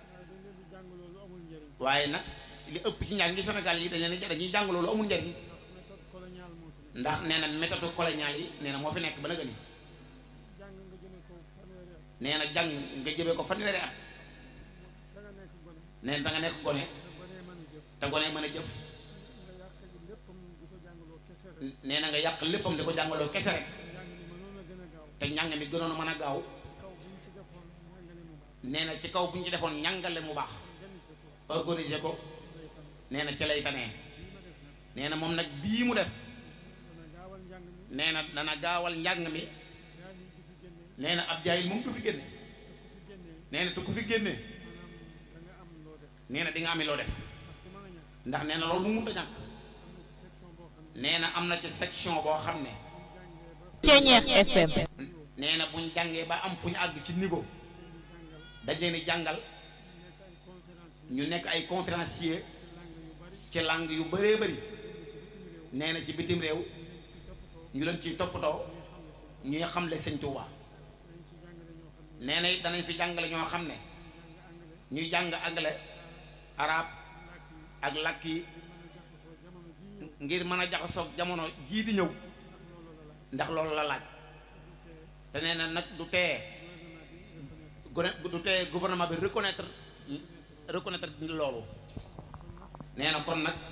waaye dañ leen di jàng loolu amul njëriñ waaye nag li ëpp ci njàng gi Sénégal yi dañ leen di dañuy jàng loolu amul njariñ ndax méthode coloniale moo fi nekk ndax nee na méthode coloniale yi nee na moo fi nekk ba nëgëni jàng nga jëme ko fanweeri at nee na jàng nga jëmee ko fanweeri at da nga nekk gone nee na da nga nekk gone te gone mën a jëf te gone mën a jëf nga yàq léppam di ko jàngaloo kese rek nee na nga yàq léppam di ko jàngaloo kese rek njàng mi mënoon a gën a gaaw te njàng mi gënoon a mën a gaaw kaw bu ñu ci defoon njàngale mu baax nee na ci kaw bu ñu ci defoon njàngale mu baax organiser ko organiser ko day tam nee na ci lay tanee lii ma def nag nee na moom nag bii mu def dana gaawal njàng mi nee na dana gaawal njàng mi yaa lii du fi génne nee na ab jaayil moom du fi génne te ku fi génnee nee na te ku fi génne maanaam da nga am loo def nee na di nga ami loo def ndax ku mën a ñàkk ndax nee na loolu mu mënta ñàkk am na ci section boo xam ne nee na am na ci section boo xam ne Ceñeer FM nee na buñ jàngee ba am fu ñu àgg ci niveau dañ leen di jàngal nekk ay conférence yi ñu nekk ay conférencier ci langue yu bari ci langue yu bëree bëri nee na ci bitim réew ñu leen ciy toppatoo ñuy xamle sëñ Tuuba dañ ci jàngale ñoo xam ne nee na it danañ fi jàngale ñoo xam ne ñuy jàng anglais arab ak làkk yi ngir mën a jaxasoog jamono jii di ñëw ndax loolu la laaj te nee na nag du tee gone du tee gouvernement bi reconnaître reconnaître loolu nee na kon nag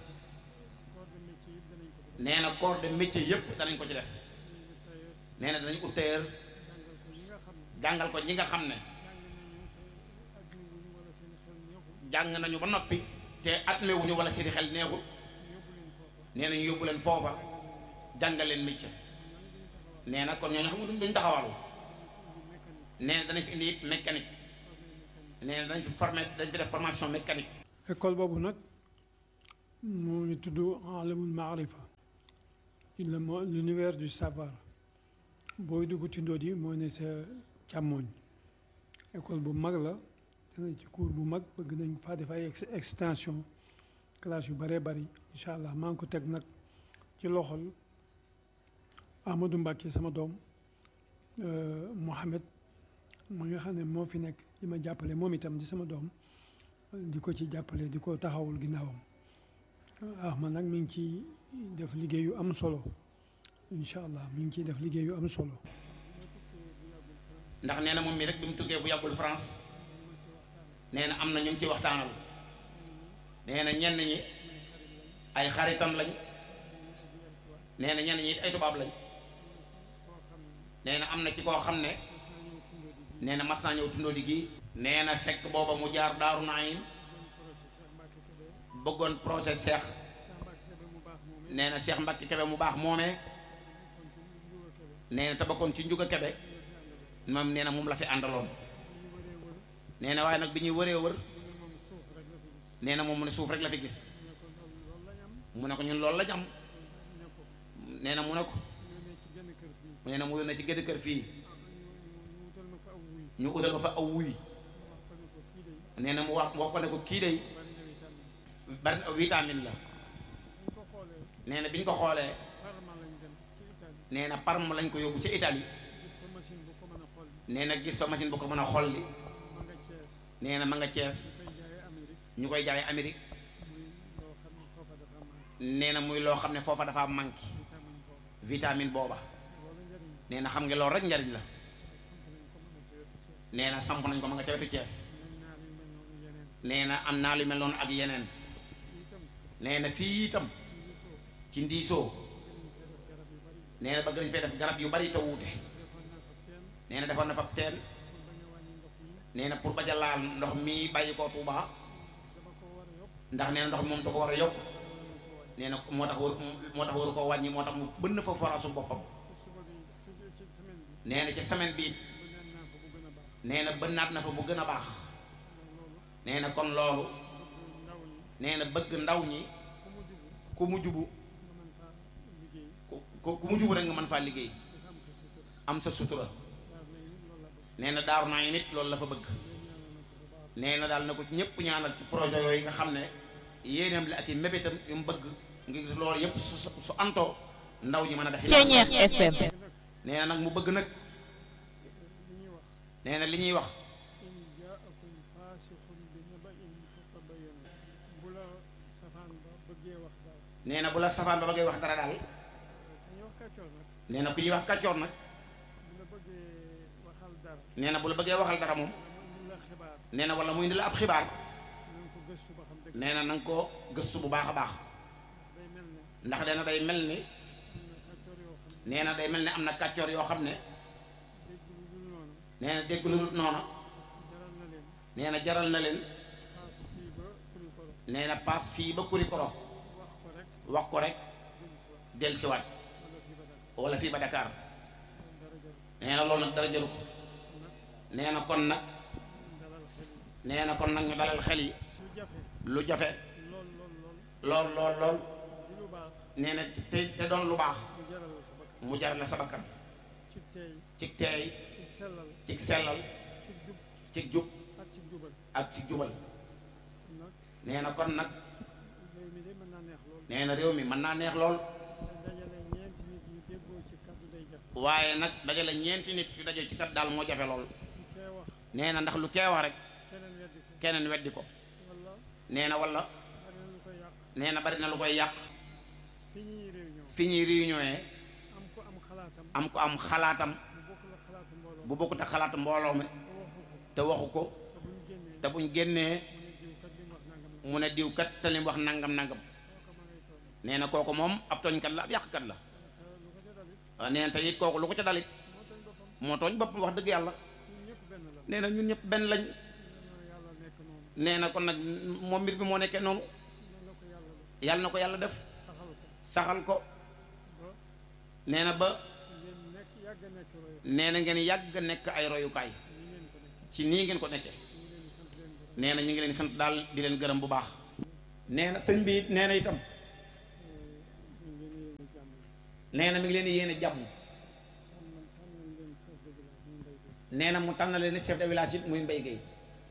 corps de métier yëpp danañ ko fi nee na corps de métier yëpp danañ ko ci def tailleur nee na danañ ut tailleur jàngal ko ñi nga xam ne jàngal ko ñi nga xam ne jàng nañu te ajuwuñu wala seen xel neexul jàng nañu ba noppi te atme wuñu wala seeni xel neexul yóbbu leen foofa nee na ñu yóbbu leen foofa jàngal leen métier nee na kon ñooñu xam nga duñ duñ taxawal indi mécanique nee na dana fi indi it mécanique nee na dañ fi formé dañ fi def formation mécanique école boobu nag moo ngi tudd alamul maarifa le mo- l'univers du savoir booy dugg ci ndóot yi moo ne sa càmmooñ école bu mag la dana ci cours bu mag bëgg nañ faa def ay ex- extension classe yu bëree bëri incha allah maa ngi ko teg nag ci loxol Amadou Mbacke sama doom euh, Mohamed ma nga xam ne moo fi nekk di ma jàppale moom itam di sama doom di ko ci jàppale di ko taxawul ginnaawam ah man nag mi ngi ci def liggéey yu am solo incha allah mi ngi ciy def liggéey yu am solo. ndax nee na moom mi rek bi mu tukkee bu yàggul France nee na am na ñu mu ci waxtaanal nee na ñenn ñi ay xaritam lañ nee na ñenn ñi it ay tubaab lañ nee na am na ci koo xam ne nee na mas naa ñëw tundoo di gii nee na fekk booba mu jaar daaru naayim bëggoon projet Cheikh nee na Cheikh Mbacke Kebe mu baax moomee nee na te bokkoon ci njuga Kebe moom nee na moom la fi àndaloon nee na waaye nag bi ñuy wëree wër nee na moom mu ne suuf rek la fi gis mu ne ko ñun loolu la am nee na mu ne ko nee na mu yónnee ci gëdd kër fii ñu utal ko fa aw wuy nee na mu wax wax ko ne ko kii day bari na vitamine la nee na bi ñu ko xoolee nee na Parme lañ ko yóbbu ci Italie nee na gis fa machine bu ko mën a xolli nee na ma nga Cees ñu koy jaay Amérique nee na muy loo xam ne foofa dafa manqué vitamine booba nee na xam nga loolu rek njariñ la nee na samp nañ ko ma nga ca wetu Cees nee na am naa lu mel noonu ak yeneen nee na fii itam ci ndiisoo nee na bëgg nañ fee def garab yu bari te wuute nee na defoon na fa teen nee na pour bañ a laal ndox mi bàyyi koo Tuuba ndax nee na ndox mi moom da ko war a yokk nee na moo tax war moo tax waru koo wàññi moo tax mu bënn fa foraasu boppam nee na ci semaine bi nee na bënnaat na fa bu gën a baax nee na kon loolu nee na bëgg ndaw ñi ku mu jubu ku ku mu jubu rek nga mën faa liggéey am sa sutura nee na daaru naa nit loolu la fa bëgg nee na daal na ko ñëpp ñaanal ci projet yooyu nga xam ne yéeneem la ak i mébétam yu mu bëgg nga gis loolu yëpp su su antoo ndaw ñi mën a def Ceeñeer FM nee na nag mu bëgg nag nee na li ñuy wax nee na bu la safaan ba bëggee wax dara daal nee na ku ñuy wax kàccoor nag nee na bu la bëggee waxal dara moom nee na wala muy indi la ab xibaar nee na na nga ko gëstu bu baax a baax ndax nee na day mel ni nee na day mel ni am na kàccoor yoo xam ne nee na dégg lu dul noona nee na jaral na leen nee na paas fii ba Kurikoro wax ko rek dellusiwaat wala fii ba Dakar nee na loolu nag dara jaru ko nee na kon nag nee na kon nag ñu dalal xel yi lu jafe lool lool lool nee na te te doon lu baax mu jar la sa bakkan ci teey ci sellal ci jub ak ci jubal nee na kon nag nee na réew mi mën naa neex lool waaye nag dajale ñeenti nit yu daje ci kat daal moo jafe lool nee na ndax lu kee wax rek keneen weddi ko nee na wala nee na bari na lu koy yàq fi ñuy réunion am ko am xalaatam bu bokkut ak xalaatu mbooloo mi te waxu ko te buñ génnee mu ne diw kat te lim wax nangam nangam nee na kooku moom ab tooñkat la ab yàqkat la waaw nee na te it kooku lu ko ca dalit moo tooñ boppam wax dëgg yàlla nee na ñun ñëpp benn lañ nee na kon nag moom mbir bi moo nekkee noonu yàlla na ko yàlla def saxal ko nee na ba nee na ngeen yàgg nekk ay royukaay ci nii ngeen ko nekkee nee na ñu ngi leen sant daal di leen gërëm bu baax nee na sëñ bi nee na itam nee na mi ngi leen di yéene jàmm nee na mu tànn leen ni chef de village it muy Mbaye Gueye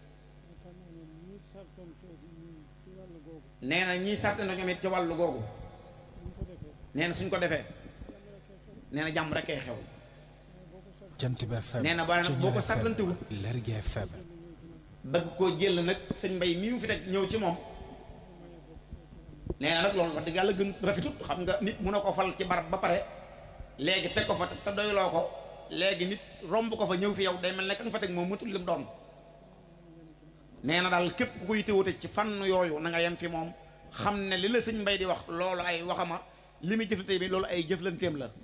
nee na ñii sàrt na ñoom it ci wàllu googu nee na suñ ko defee nee na jàmm rek ay xew Jant bi FM nee na ba nag boo ko sàrtantewut Lergui FM bëgg koo jël nag sëñ mbay mii mu fi teg ñëw ci moom nee na nag loolu wax dëgg yàlla gën rafetut xam nga nit mun a ko fal ci barab ba pare léegi teg ko fa te doyloo ko léegi nit romb ko fa ñëw fi yow day mel ne ka nga fa teg moom mutul lim doon nee na daal képp ku koy téwute ci fànn yooyu na nga yem fi moom xam ne li la sëñ mbay di wax loolu ay waxama li muy jëflante bi loolu ay jëflanteem la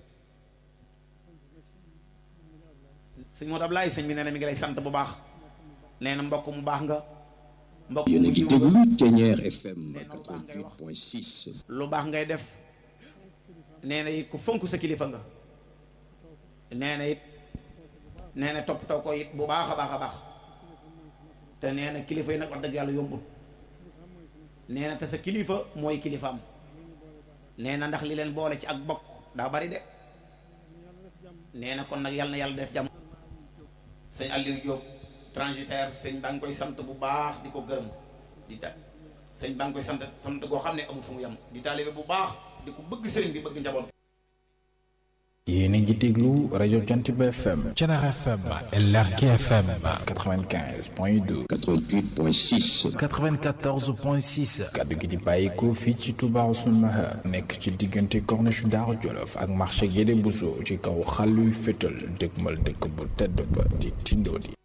sëñ Modou Ablaye sëñ bi nee na mi ngi lay sant bu baax nee na mbokk mu baax nga mbokk yéen a mu ngi yiw nga déglu Thiéniere FM Nee na lu baax ngay wax. 88.6 lu baax ngay def nee na it ku fonk sa kilifa nga nee na it nee na toppatoo ko it bu baax a baax a baax te nee na kilifa yi nag wax dëgg yàlla yombut nee na te sa kilifa mooy kilifaam nee na ndax li leen boole ci ak bokk daa bari de nee na kon nag yàlla na yàlla def jàmm sëñ Aliou Diop transitaire sëñ baa ngi koy sant bu baax di ko gërëm di ta sëñ baa ngi koy sant sant goo xam ne amul fu mu yem di taalibe bu baax di ko bëgg sëriñ bi bëgg njaboot yéen a ngi déglu rajo Jant bi FM Thiéniere FM Lergui FM 95.2 88.6 94.6 kaddu gi di bàyyikoo fii ci Touba Ousseynou Mahar nekk ci diggante corniche Daaru Jolof ak marché Guédé Bousso ci kaw xàlluy fétal dëgmal dëkk bu tedd ba di Tindodi